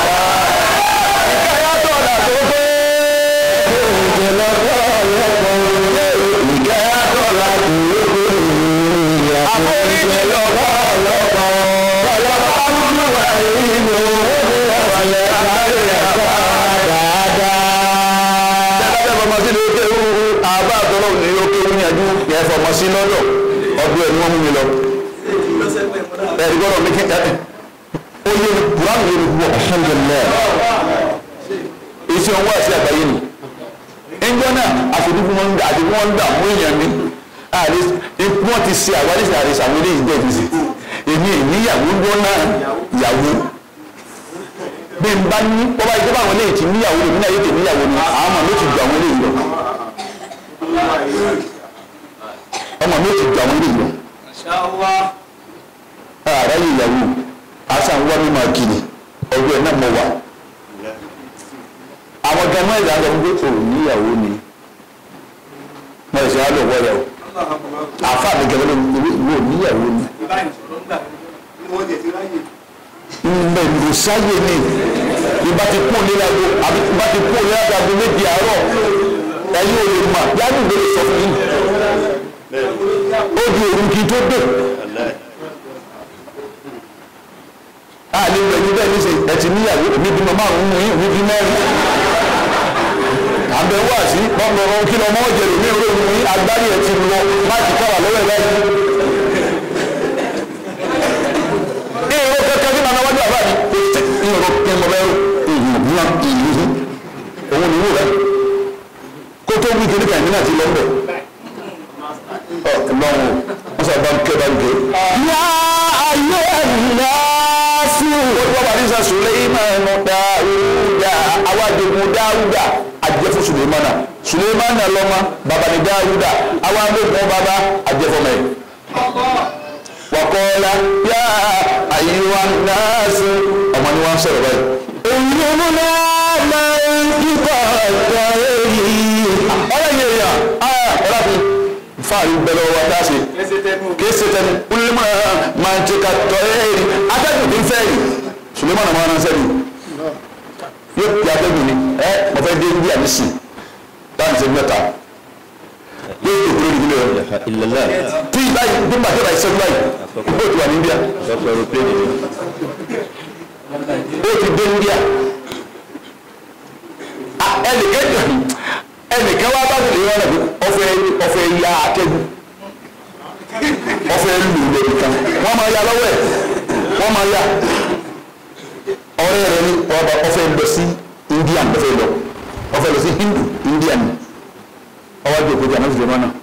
ìkáyà tọ̀dà tó tó ìjìnlẹ̀ lọ́wọ́ ìkáyà tọ̀dà tó tó àforíjì lọ́wọ́ lọ́wọ́ ọlọ́pàá ń wà nínú ọ̀lẹ́ àárẹ̀ àbá dáadáa. Jẹ́jẹ́ fọmọ sí lókè wú àbá àtọ́lọ́ ní lókè wú yànjú yẹn fọmọ sí lọ́dọ̀ ọdún ẹ̀ ni wọ́n mú mi lọ. Ẹ̀rí gbọ́dọ̀ mi kí ẹ̀ ó yé mi Kùránì yé mi púpọ̀ alhamdulilayi iṣẹ́ owó àti àgbáyé ni ẹjọ́ náà àfojúkú wọn gbà àti wọn gbà mú èèyàn mi àrí wọn ti ṣe àwárí sí àrí sàwọn ilé ìgbẹ́ ìfisì èmi ìníyàwó gbọ́ náà yàwó bí n bá ní bọ́bá yìí tó bá àwọn eléyìí ti níyàwó èmi náà yìí ti níyàwó ni àwọn ọmọ mi ti ju àwọn eléyìí lọ ọmọ mi ti ju àwọn eléyìí lọ ààrẹ yìí yàwó àṣà ń wá mímọ kiri ọgbẹ́ ẹ̀ náà mọ̀ wá àwọn gan mọ́ ìdájọ́ ń gbé òun níyàwó ni wọ́n lè ṣe á lò wọ́yà o àfa mi gẹ́gẹ́ ló ń wò níyàwó ni mbẹ ndò sáyé ni ìbá ti kún nílágo àbí ìbá ti kún nílágo méjì àárọ̀ ẹ̀yin ò lè mà yálù ló lè sọ fún yín ó di òun kí n tó dé àlè ìgbẹ̀yìn bẹ́ẹ̀ ní sè ẹ ti níyàwó mi bímọ márùn-ún mú yín mi bí mẹ́rin àbẹ̀ wá sí ọmọ kí lọmọ ọ̀jẹ̀ lómi ìwé mu yín agbárí ẹ̀ ti lọ láti káwà lọ́wọ́ ẹ̀ báyìí. ìró kẹ́kẹ́ bí màmá wájú àbá mi kò tẹ ìró kí n bọ̀ bẹ́ẹ̀ ìyìnbó ìyìnbó òun ni wò rẹ̀ kó tó wí kékeré kan ìdílé àti lọ́wọ́ ọ lọ́wọ́ wọ́n sọ bá ń ké bá ń ké. yá ayé ẹ̀yà sí. wọ́n wá ní sọ Suleimanu Dáúdà awádìgún Dáúdà ajẹ́fún Suleimana Suleimana lọ́mọ bàbá ní Dáúdà awádìgún bàbá ajẹ́fọ́mọ yìí. wàkọ́ọ́lá yá àyíwá náàsì ọmọ ni wọ́n sọ̀rọ̀ báyìí. òyìnbó náà máa ń kíkọ́ ọ̀tọ̀ èyí. ọ̀rẹ́ yẹn yà ọ̀rẹ́ fi fáàrí ń bẹ lọ́wọ́ wa tá a ṣe kìí ṣe tẹnu wúlímọ̀ máa ń ṣe ká tọ́ ẹ́ẹ̀rì atẹ́gùn tí ń fẹ́ yìí Sulemana máa ń sẹ́ni yóò pè atẹ́gùn ni ẹ mo fẹ́ dé India nísìn láti ṣe mẹ́ta yóò tó kúrò nílé rẹ ilẹ̀lá tí báyìí bí màtí báyìí sẹ́gun báyìí ó ti wà ní India ọkọ̀ aeroplane ni ó ti dé India Ah, ẹnìkan ẹnìkan wá bá tẹ̀lé wọn nàbí ọfẹ ọfẹ ya atẹ́gùn ọfẹ lù lórí kan wọ́n máa ya lọ́wọ́ ẹ̀ wọ́n máa ya ọ̀rẹ́ rẹ̀ ní ọba ọfẹ lọ sí India ọfẹ lọ ọfẹ lọ sí Hindu India ni ọwọ́ àti òkúta náà ti lè mọ́nà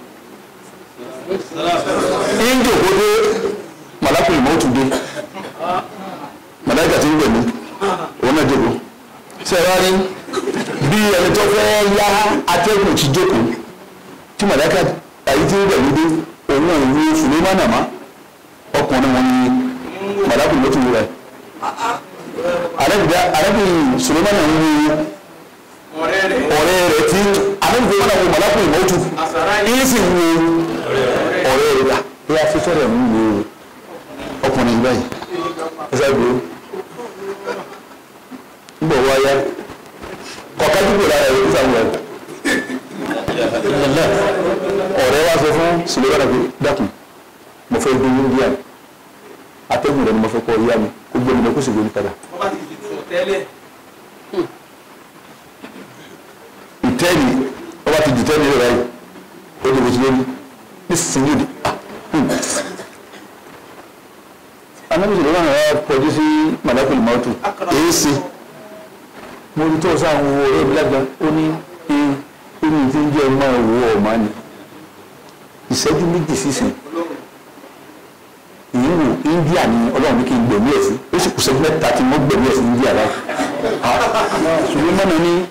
India òkúta malakuli mọ́tò dé malaka ti ń gbẹ̀mí òun náà jókòó sẹ́wárí bí ẹni tó fẹ́ yá atẹ́gùn ti jókòó tí malaka àyí ti ń gbẹ̀mí dé òun ò ní Sulemana má ọkùnrin wọn ni malakuli mọ́tò rẹ̀ arábìnrin Sulemana ń wo ọ̀rẹ́ rẹ̀ tí arábìnrin wọn náà wo malakuli mọ́tò yìí sì wo ọ̀rẹ́ rẹ̀ gbà bí a fi fẹ́rẹ̀ ń wo ọkùnrin báyìí ẹsẹ̀ gbòó ń bọ̀ wáyá kọ̀ọ̀ká dúpọ̀ lára ẹ̀ nígbà wọ̀ ilẹ̀lá ọ̀rẹ́ wa sọ fún Sulemana pé dákun mo fẹ́ gbé India atẹ́gùn rẹ̀ ni mo fẹ́ kọ́ yá mi kó gbé mi lọ kó sì gbé mi padà ìtẹ́ẹ̀lì ọba ti dì tẹ́ẹ̀lì rẹ̀ báyìí ó di bó ti lórí nísinsìnyí ó di ah hmm. anabi Sulemana wa kọjú sí malakul mautu èyí sí mo rí tó sáà ń wo ẹbí lágbá ó ní ẹni tí ń jẹ́ ọmọ ìwọ ọ̀ma ni ìṣẹ́jú méjì sísìn ìyíwò India ni ọlọ́run ní kí n gbẹ̀mí ẹ̀ sí ó sì kù sẹ́jú mẹ́ta tí wọ́n gbẹ̀mí ẹ̀ sí India láì Sulemana ní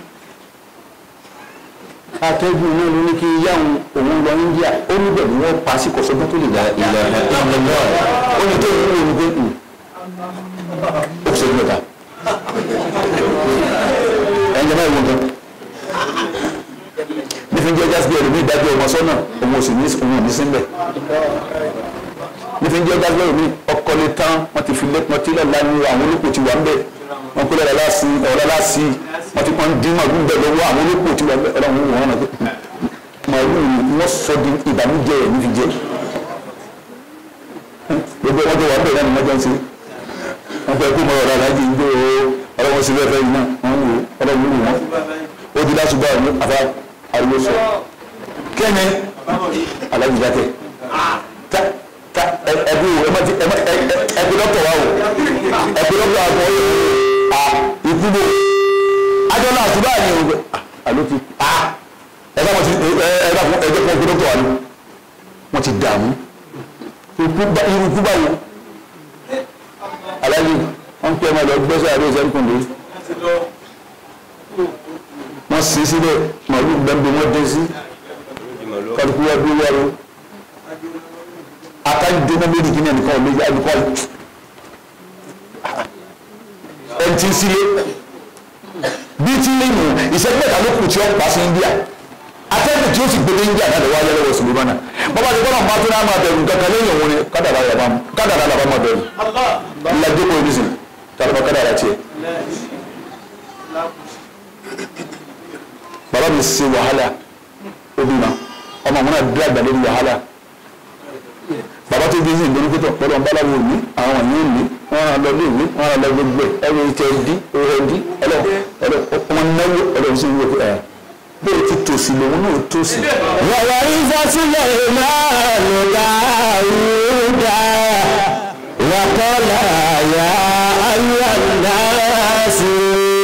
atẹ́gùn náà ló ní kí n yá òun òun lọ India ó ní bẹ̀rù wọn pa sí kọ̀sọ́gbọ́n tó lè dá ilẹ̀ ilẹ̀ ó ní tó ń wò ní pé ó kù sẹ́jú mẹ́ta ẹnjẹ náà wọ́n gan nífi jẹ́ jásí ẹ̀rọ mi ìdájọ́ ọmọ sọ́nà òun ò sì ní òun ò ní síbẹ̀ nífi jẹ́ jásí ẹ̀rọ mi ọkọ lè tán wọ́n ti fi lé wọ́n ti lọ́ọ́ lánàá àwọn olóko ti wà ń bẹ̀ wọ́n kó lọ́ọ́ láti ọ̀rọ̀ láti wọ́n ti pọ́n dín màálù bẹ̀ lọ́wọ́ àwọn olóko ti wà ń bẹ̀ ọlọ́run wò wọ́n náà màálù wọ́n sọ di ìbànújẹ́ ẹ̀ nífi jẹ́ gbogbo wọn tó wà ń bẹ̀ náà ni wọ́n jọ ń ṣe wọ́n fẹ́ kó mọ ọ̀rọ̀ aláàjì ń gbé o ọlọ́wọ́n sí lẹ́fẹ̀ẹ́ yìí náà wọ́n wò ọlọ́wọ́n wò wọ́n ó di lásùbọ̀ àwọn àfa ariwo sọ kẹ́ni aláàjì dákẹ́ ta ta ẹbí wo ẹbí ẹbí dọ́kítọ̀ wa o ẹbí dọ́kítọ̀ wa kọ́ a ikú bò ajọ́ náà àtúbà yẹn o alo ti a ẹ bá wọn ti ẹ ẹ bá fún ẹjẹ fún ẹbí dọ́kítọ̀ wa ni wọ́n ti dààmú irú ikú báwo aláàjì wọ́n pẹ́ máa lọ gbẹ́sẹ̀ àbí ìṣẹ́ nìkùnlé wọ́n sì sílẹ̀ màálù gbẹ́mbẹ́ wọ́n dé sí kálukú wá dúró wárò akájúdé náà méjì kìíní ẹnìkan ọ̀lẹ́ yá ẹnìkan ẹni tí ń sílé bí tí lè mú ìṣẹ́jú mẹ́ta ló kù tí ó pa sí India atẹ́gùn tí ó sì gbé dé India náà lọ́wọ́ ayé lọ́wọ́ Sulemana bọ́bá ti gbọ́dọ̀ máa tó náà máa bẹ̀rù kankan lẹ́yìn òun ni kádàrá yàrá kádàrá làbá máa bẹ̀rù ìlàjẹ́ kò ní sìn tàbí kádàrá tiẹ̀. bàbá mi ṣe wàhálà obi ma ọmọ àwọn náà dúró àgbàdo wàhálà bàbá tó bí sí ìgbóni pé pẹ̀lú ọ̀n báláwo ní àwọn yìí ní wọ́n á lọ ilé ìwé wọ́n á lọ gbogbo ẹ̀ ẹ̀rọ ìtẹ̀ ẹ̀dí ẹ̀dí ọlọ́ ọmọ náwó ọlọ́run sí ìwé ẹ̀ bẹ́ẹ̀ ti tòsí lòun náà tòsí. wàwà ìfọ́sílẹ̀ ìmáàlú dáúdà wàkọ́lá yá ayélujára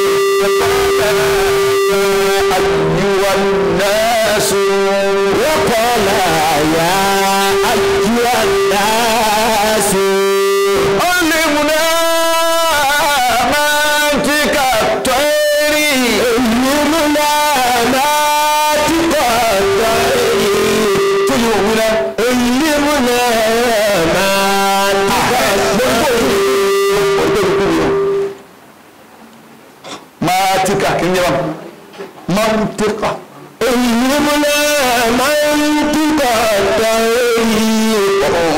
ayúwa náà sùn. وقال يا أيها الناس علمنا منطق الطير علمنا ناطق الطير تجيبنا علمنا ناطق الطير mantika kí n yẹ wọn mantika علمنا منطق الطير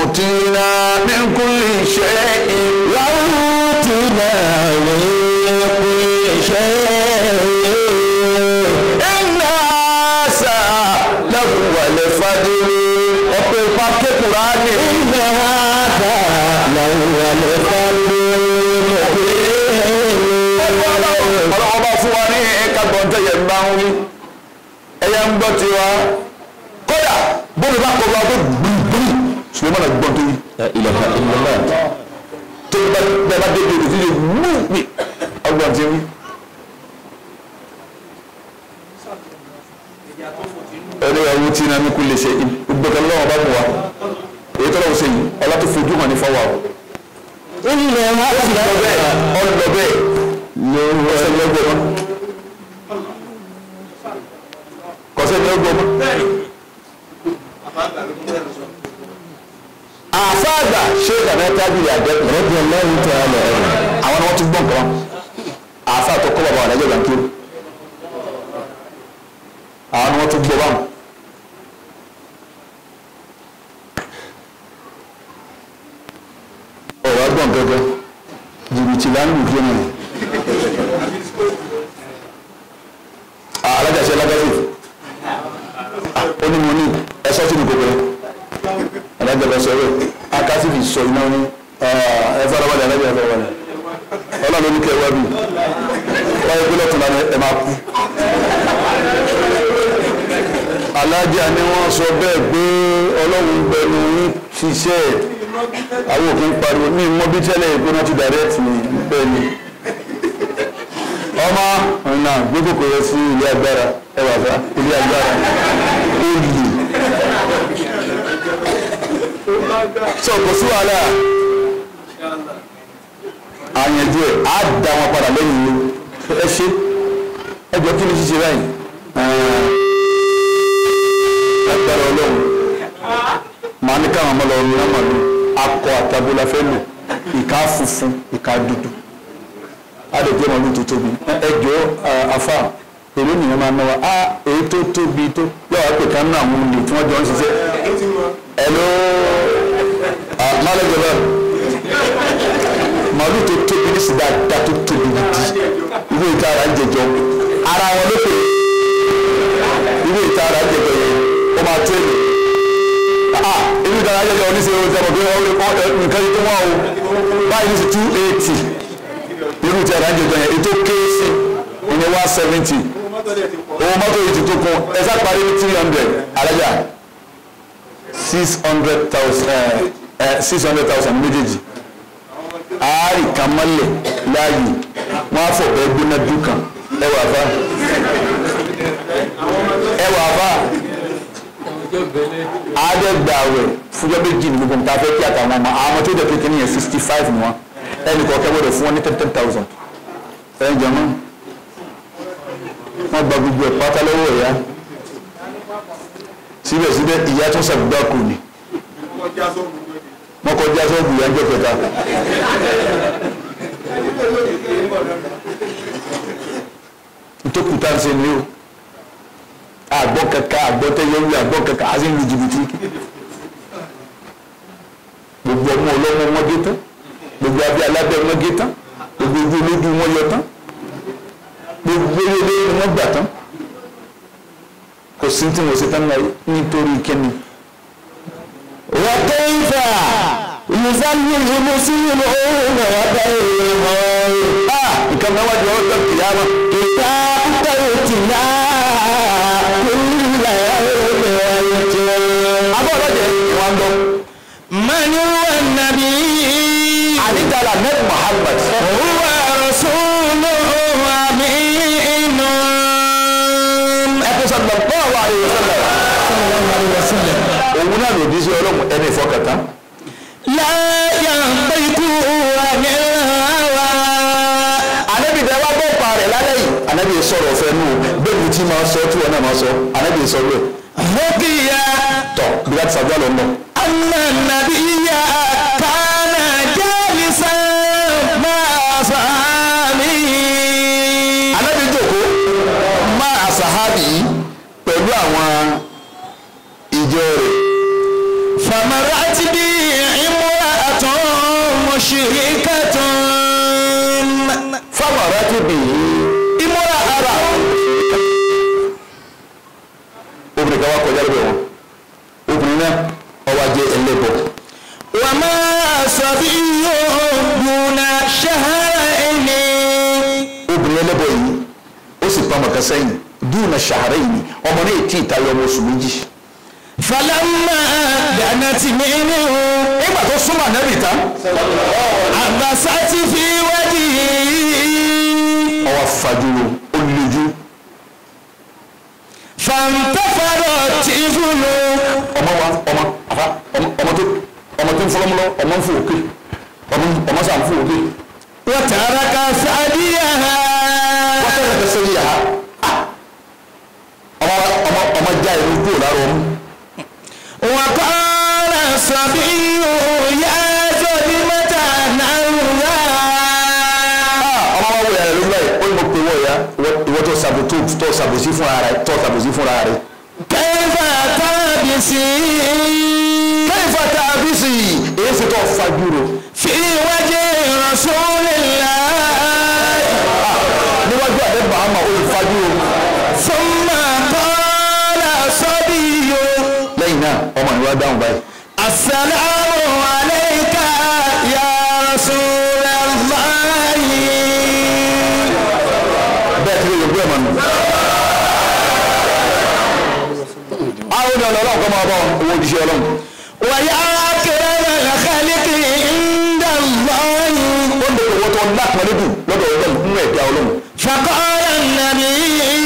أوتينا من كل شيء وأوتنا من كل شيء إن هذا لهو الفضل ọ̀pẹ̀ pàkẹ́ kùránì إن هذا لهو الفضل المبين ọlọ́wọ́ bá fún wa ní ẹ̀ka gbọ̀ntẹ́yẹ ń bá ń wí ẹ̀yẹ ń gbọ́ tiwa kódà bóbi bá kọ́ wa pé gbìngbìn ṣùgbọ́n mọ̀nà gbọ́n tó yí لا إله إلا الله tó bá bẹ́ẹ̀ bá débi òdòdó yìí mú mi ọgbọ̀n ti wí. ẹni ẹ̀wù tí iná mi kú lè ṣe gbẹ̀kẹ̀ lọ́wọ́ bá mú wa èyí tó lọ́wọ́ ṣe yìí ọlá tó fojú hàn ní fọwọ́ o. إن ó sì lọ bẹ́ẹ̀ هذا ọlọ bẹ́ẹ̀ kọsẹ̀ ní ọgbọ̀n mọ́ kọsẹ̀ ní ọgbọ̀n mọ́. àfáàgbà ṣé ìdàmẹ́ tábìlì àjẹkù رضي الله تعالى عنه àwọn ni wọ́n tún gbọ́n kan àáfáà tó kọ́ bàbá àdájọ́ ìgbàǹkiri àwọn ni wọ́n tún gbọ́ báwọn. ọ̀rọ̀ agbọ̀n gẹ́gẹ́ jìbìtì lánàá ìgbé náà alájàṣe alájàṣe ó ní mo ní ẹsọ́ tí mo kò pẹ́ alájàṣe sọ̀rọ̀ akásífì sọ iná ní ẹ farabalẹ̀ alájàṣe farabalẹ̀ ọlọ́run ní kẹwàá bí wáyé gbé lọ́tún lánàá ẹ máa kú. alájà ni wọ́n sọ bẹ́ẹ̀ pé ọlọ́run gbẹnu yín ṣiṣẹ́ àwọn òkè ń pariwo ní mọ́bí tẹ́lẹ̀ ìgbóná ti direct ni bẹ́ẹ̀ ni ọmọ ọ̀nà gbogbo yẹ sí ilé agbára ẹwà fà ilé agbára olè sọ kò sí wàhálà àyànjú ẹ á da wọn padà lẹ́yìn ìlú ẹ ṣe ẹ jọ kí ni ṣíṣe báyìí agbára ọlọ́run màá ní káwọn ọmọ lọ ní ọmọdé akọ àtàbọlà fẹ́ lò ìka funfun ìka dúdú adèjé ọmọdé tó tóbi ẹjọ afa èmi nìyẹn máa náwa a èyí tó tóbi tó yóò wá pè ká nínú àwọn olè tí wọ́n jọ ń ṣiṣẹ́ ẹ̀ló málẹ́jọ bẹ́ẹ̀ màálù tó tóbi ní sìdá dá tó tóbi gidi ìwé ìta ara ń jẹjọ ara wọn ló pè ìwé ìta ara ń jẹjọ yẹn ó máa tó èlò ah ìwé ìta ara ń jẹjọ oníṣẹ́ oúnjẹ ọmọ pé wọ́n nǹkan yìí tó wọ́n o báyìí ní sí two eighty irú ìta ara ń jẹjọ yẹn ètò kéésì ìyẹn one seventy owó mọ́tò yìí ti tó kún ẹ sá parí ní three hundred alájà six hundred thousand six hundred thousand méjèèjì àárì kan mọ́lẹ̀ láàyè wọ́n á fọ̀bẹ́ gbóná dúkan ẹ wà fà ẹ wà fà àádẹ́gbàwẹ̀ fúnjọ́ méjì ní gbogbo nǹkan afẹ́ kí àtàwọn ọmọ àwọn ọmọ tó dẹ̀ kékeré yẹn sixty five ni wọ́n ẹnì kọ̀ọ̀kẹ́ gbọ́dọ̀ fún wọn ní ten ten thousand ẹ̀ ń jẹun wọ́n gba gbogbo ẹ̀ pátá lọ́wọ́ ẹ̀yà síbẹ̀síbẹ̀ ìyá tó sàgbákò ni wọ́n kọjá sọ́ọ̀bù ìyá ń jẹ́ kẹta. ntòkùtà ń ṣe ni o àgbọ̀ kankan àgbọ̀ tẹ́yẹ̀wé àgbọ̀ kankan á sì ń lu jìbìtì gbogbo ọmọ ọlọ́mọ wọn gé tán gbogbo abẹ́ alábẹ́ wọn gé tán gbogbo ojú olójú wọn yọ tán gbogbo ilé ni wọ́n gbà tán kò sí tí mo ṣe tán náà nítorí kíni. وكيف يذلل المسلمون وبينهم ah nǹkan náà wájú ọjọ́ kìyàmá. إذا أتيتنا كل يوم ويتم abọ́ọ̀lọ́jẹ̀ ìwọ̀n lọ. من هو النبي àdìgbàlà nẹ́ẹ̀tì Muhammad. هو رسول أمين ẹ̀kọ́ sọ̀tọ̀ bọ́ọ̀ wà àyè sọ̀tọ̀. صلى الله عليه وسلم òun náà lòdì sí ọlọ́run ẹni ìfọkàntán. لا ينطق عن الهوى anabi tẹ wá bọ́ pa rẹ̀ lálẹ́ yìí. anabi sọ̀rọ̀ fẹ́ nù bẹ́ẹ̀ ni tí máa sọ tí wọn náà máa sọ anabi sọ bẹ́ẹ̀. حكي tọ́ bí láti sàdúrà lọ nù. أن النبي كان جالسا مع أصحابه anabi jókòó máa àṣàhábì yìí pẹ̀lú àwọn ìjọ rẹ̀. فمرت بي امرأة مشركة fáwọn ará ti bì í ìmúra ara obìnrin kan wá kọjá lọ́dọ̀ wọn obìnrin náà ọwọ́ ajé ẹlẹ́bọ̀ وما صبي دون شهرين obìnrin ẹlẹ́bọ̀ yìí ó sì pa ọmọ kan sẹ́yìn dúnà ṣàárẹ̀ yìí ọmọ náà tí ì tayọ ọmọ oṣù méjì. فلما دنت منه nígbà tó súnmọ́ ànábì tán عبست في وجهه ọwọ́ fajúro ó lejú فانتفض الطفل ọmọ wa ọmọ àfa ọmọ ọmọ tó ọmọ tó ń fọlọ́mọlọ ọmọ ń fò òkè ọmọ ọmọ sàn fò òkè وترك ثديها wọ́n tẹ̀lé ẹ̀fẹ́ sẹ́yìn yàrá ọmọ ọmọ ọmọ já ìlú kúrò lára ọmú وقال الصبي يا ظلمة نولا ọmọ wa wò yàrá lórí báyìí ó ní mo pe wọ́ ya ìwọ tó sàbò tó tó sàbòsí fúnra rẹ tó sàbòsí fúnra rẹ. كيف تبسي kẹ́yìnfà tá a bí sí i èyí sì tó fajúro في وجه رسول الله níwájú àdébà àmà ó lè fajúro ثم قال الصبي lẹ́yìn náà ọmọ ìwà dáhùn báyìí. السلام عليك يا رسول الله bẹ́ẹ̀ tí yóò gbé ọmọ nù. àwọn ènìyàn lọ́wọ́ kọ́ máa bọ̀ owó òjíṣẹ́ ọlọ́run. ويا أكرم الخلق عند الله ó ń bẹ̀rẹ̀ owó tó ńlá kan lódù lọ́dọ̀ ọlọ́run nínú ẹ̀dá ọlọ́run. فقال النبي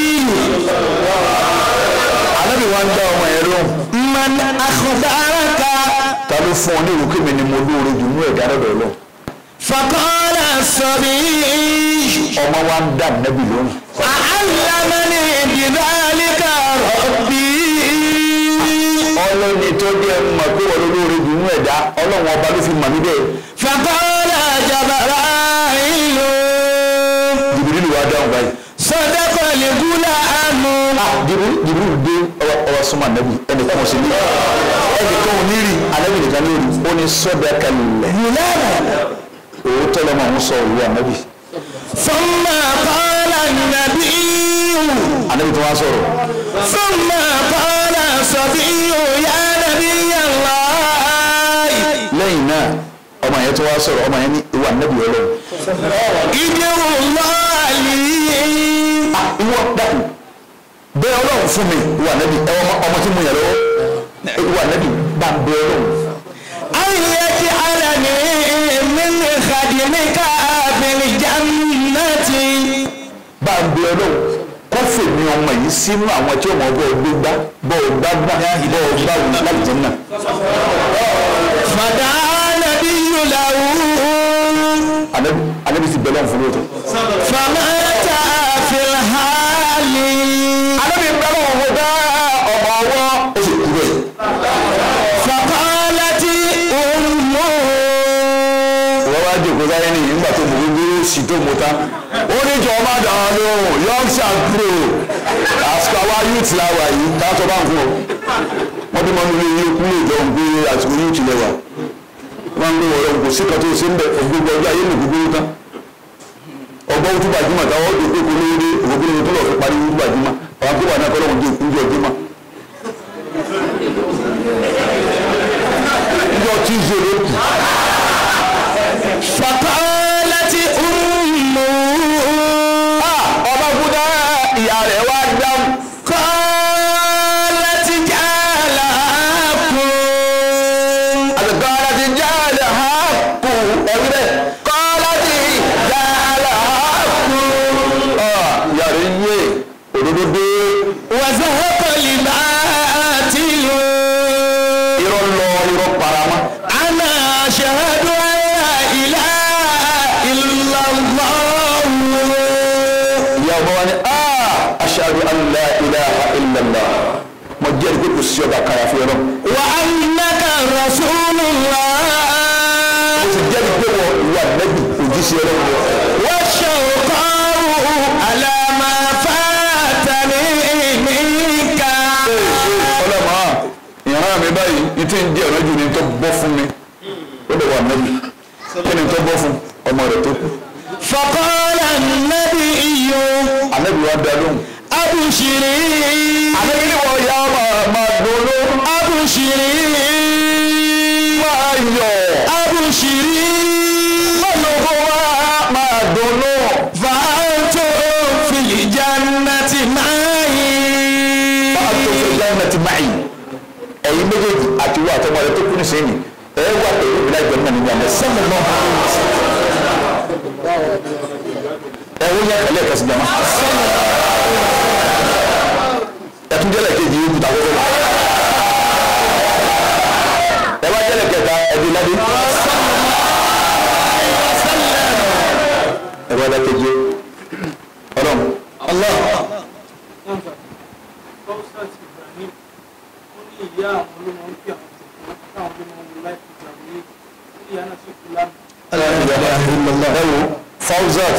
alábì wa ń dá ọmọ yẹn lóhùn. من أخبرك ta ló fún ọ ní ìwé kémi ni mo lóore jù nínú ẹ̀dá lọ́dọ̀ ọlọ́run. فقال الصبي ọmọ wa ń dá nẹ́bì lóhùn. علمني بذلك ربي ọlọ́ni tó jẹ́ mọ̀ pé wọ́n lóore jù nínú ẹ̀dá ọlọ́run ọba ló fi mọ̀ mí bẹ́ẹ̀. فقال جبرائيل jìbìrìlù wa dáhùn báyìí. صدق الغلام jìbìrìlù jìbìrìlù dé ọwọ́ ọwọ́ súnmọ́ nẹ́bì ẹnì kan ò sí ní. ẹnì kan ò ní rí alẹ́bì nìkan lórí ó ní sọ́dọ̀ kalẹ̀. òótọ́ lọ́mọ àwọn sọ òwú ànábì. ثم قال النبي ànábì tó wá sọ̀rọ̀. ثم قال الصبي يا نبي الله lẹ́yìn náà ọmọ yẹn tó wá sọ̀rọ̀ ọmọ yẹn ní ìwà ànábì ọlọ́run. ادعو الله لي ìwọ dàkú bẹ́ẹ̀ ọlọ́run fún mi ìwà ànábì ẹ ọmọ ọmọ tí mo yẹ lọ́wọ́ ìwà ànábì bá ń bẹ ọlọ́run. أن يجعلني من خدمك في الجنة bá ń bẹ ọlọ́run kó fèmí ọmọ yìí sínú àwọn tí ọmọ bọ́ọ̀ gbégbá bọ́ọ̀ gbágbá bọ́ọ̀ gbáwù láti jẹ́ náà. فدعا النبي له ànábì ànábì ti bẹ̀rẹ̀ fún lóòótọ́. فمات في الحال ànábì ń bẹ̀rẹ̀ wọn dá ọmọ ọwọ́ ó sì kú bẹ́ẹ̀. فقالت أمه wọ́n wá jòkó sáyé ní ìgbà tó mú gbogbo sí tó mú ta ó ní jọ má dàn án lóhùn yorkshire pro àsìkò àwa youth la wà yìí káàtó bá ń kú o wọ́n bí wọ́n lè yí kú lè jọ ń gbé àsìkò youth lẹ wà wọ́n ń gbé wọ́n lọ́wọ́ kò sí kan tó ṣe ń bẹ̀ gbogbo ọjọ́ ayé lè gbogbo tán ọgbọ́n ojú gbajúmọ̀ táwọn ó dòkó lóore ògbógbó tó lọ fi parí ojú gbajúmọ̀ àwọn tó wà náà kọ́ lọ́wọ́ dé ojú ọjọ́ mọ́. ìjọ tí ìṣe ló kù فقالت أمه ọba kúdà ìyá rẹ̀ wá dáhùn. قالت جعلكم àtẹ̀kọ́lá ti já àlẹ́ ha kù ẹ̀rí bẹ́ẹ̀ kọ́lá ti já àlẹ́ ha kù. ìyá rẹ̀ yé òdodo dé وزهق الباطل irọ́ lọ irọ́ parama. أنا أشهد أن لا إله إلا الله ìyá ọba wa ni aṣáájú alá ilaha illallah mo jẹ́rìí pé kò sí ọba kàyà fún yọrọ. وأنك رسول الله mo sì jẹ́rìí pé wọ́n ìwà nẹ́bí òjíṣẹ́ rẹ̀ wọ́n. والشوقاء على ما فاتني منك ọlọ́mọ ìran mi báyìí ní tí ń di ọ̀nà jù ní tó bọ́ fún mi ó lè wà nẹ́bí kí ni tó bọ́ fún ọmọ rẹ̀ tó kú. فقال النبي ànábì wa dá lóhùn. أبشري ànábì ni wọ́n yá máa máa dolo أبشري máa yọ̀ أبشري lọ́lọ́kọ́ máa máa dolo. فأنتم في الجنة معي máa tó fẹ́ jáde náà ti máa yìí ẹ̀yin méjèèjì àti wọ́n àtọmọ rẹ̀ tó kú ní sẹ́yìn ẹ̀ wà pẹ̀lú ìbílẹ̀ ìjọ náà nígbà mẹ́ sẹ́mi náà. ẹ̀ wọ́n yẹ kẹlẹ́ kẹsì jama. ẹ̀tún jẹ́lẹ̀ kejì yóò kúta wọ́wọ́. ẹ bá jẹ́lẹ̀ kẹta ẹ̀dín ládé. ẹ bá dákẹ́jẹ́ ọlọ́run. Allah. Kọ́sát Ibrahim ó ní ìyá àwọn ló máa ń pè àwọn tòkó táwọn ló máa ń wo láìpẹ́ ìjà ní ìyá náà sì kú lánàá. ẹwọ Fawzat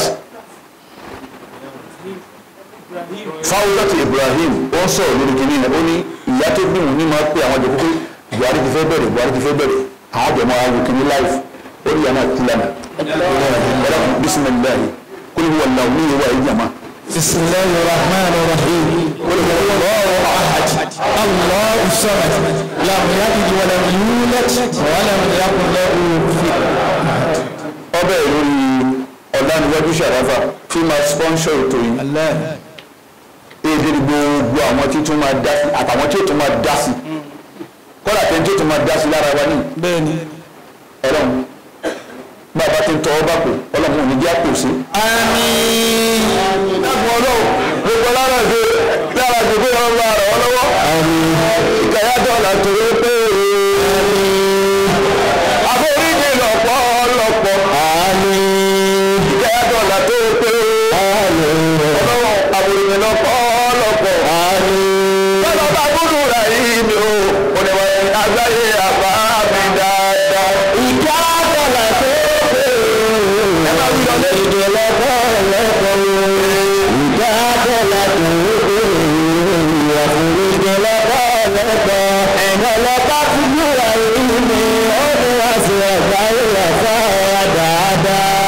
Ibrahim Fawzat Ibrahim ó ń sọ̀rọ̀ lórí kìíní ẹ̀ ó ní ìyá tó bí òun ní máa pé àwọn jòkó pé Buhari ti fẹ́ bẹ̀rẹ̀ Buhari ti fẹ́ bẹ̀rẹ̀ àwọn àjọ máa wo kìíní láìf ó ní ìyá náà kú lánàá ẹ̀rọ bisimilahi kúlù wà láwù ní ìwà ìjàmá. بسم الله الرحمن الرحيم قل هو الله احد الله الصمد لم يلد ولم يولد ولم يكن له كفوا احد ọbẹ̀ lórí ọ̀dánilọ́jú ṣàráfà tí máa sponsor ètò yìí èdè ni gbogbo àwọn tí tún máa dá sí àtàwọn tí ó tún máa dá sí kọ́lá tẹ́ tí ó tún máa dá sí lára wa ní بني ọlọ́run bàbá tí ń tọ́ ọba kù ọlọ́run ò ní jẹ́ àpò sí. امين dákun ọlọ́run gbogbo lára ṣe lára ṣe pé ọlọ́run bá rọ̀ ọ́ lọ́wọ́. ìkàyàtọ̀ là torí pé àforíjì lọ́pọ̀ lọ́pọ̀. ìkàyàtọ̀ là torí pé ọlọ́run àforíjì lọ́pọ̀ lọ́pọ̀. bọ́lá bá gbúdú rà yìí ni o oníwàá àgbáyé àbá mi dáadáa. ìkàyàtọ̀ là torí pé ẹ máa wí lọ lẹ́yìn.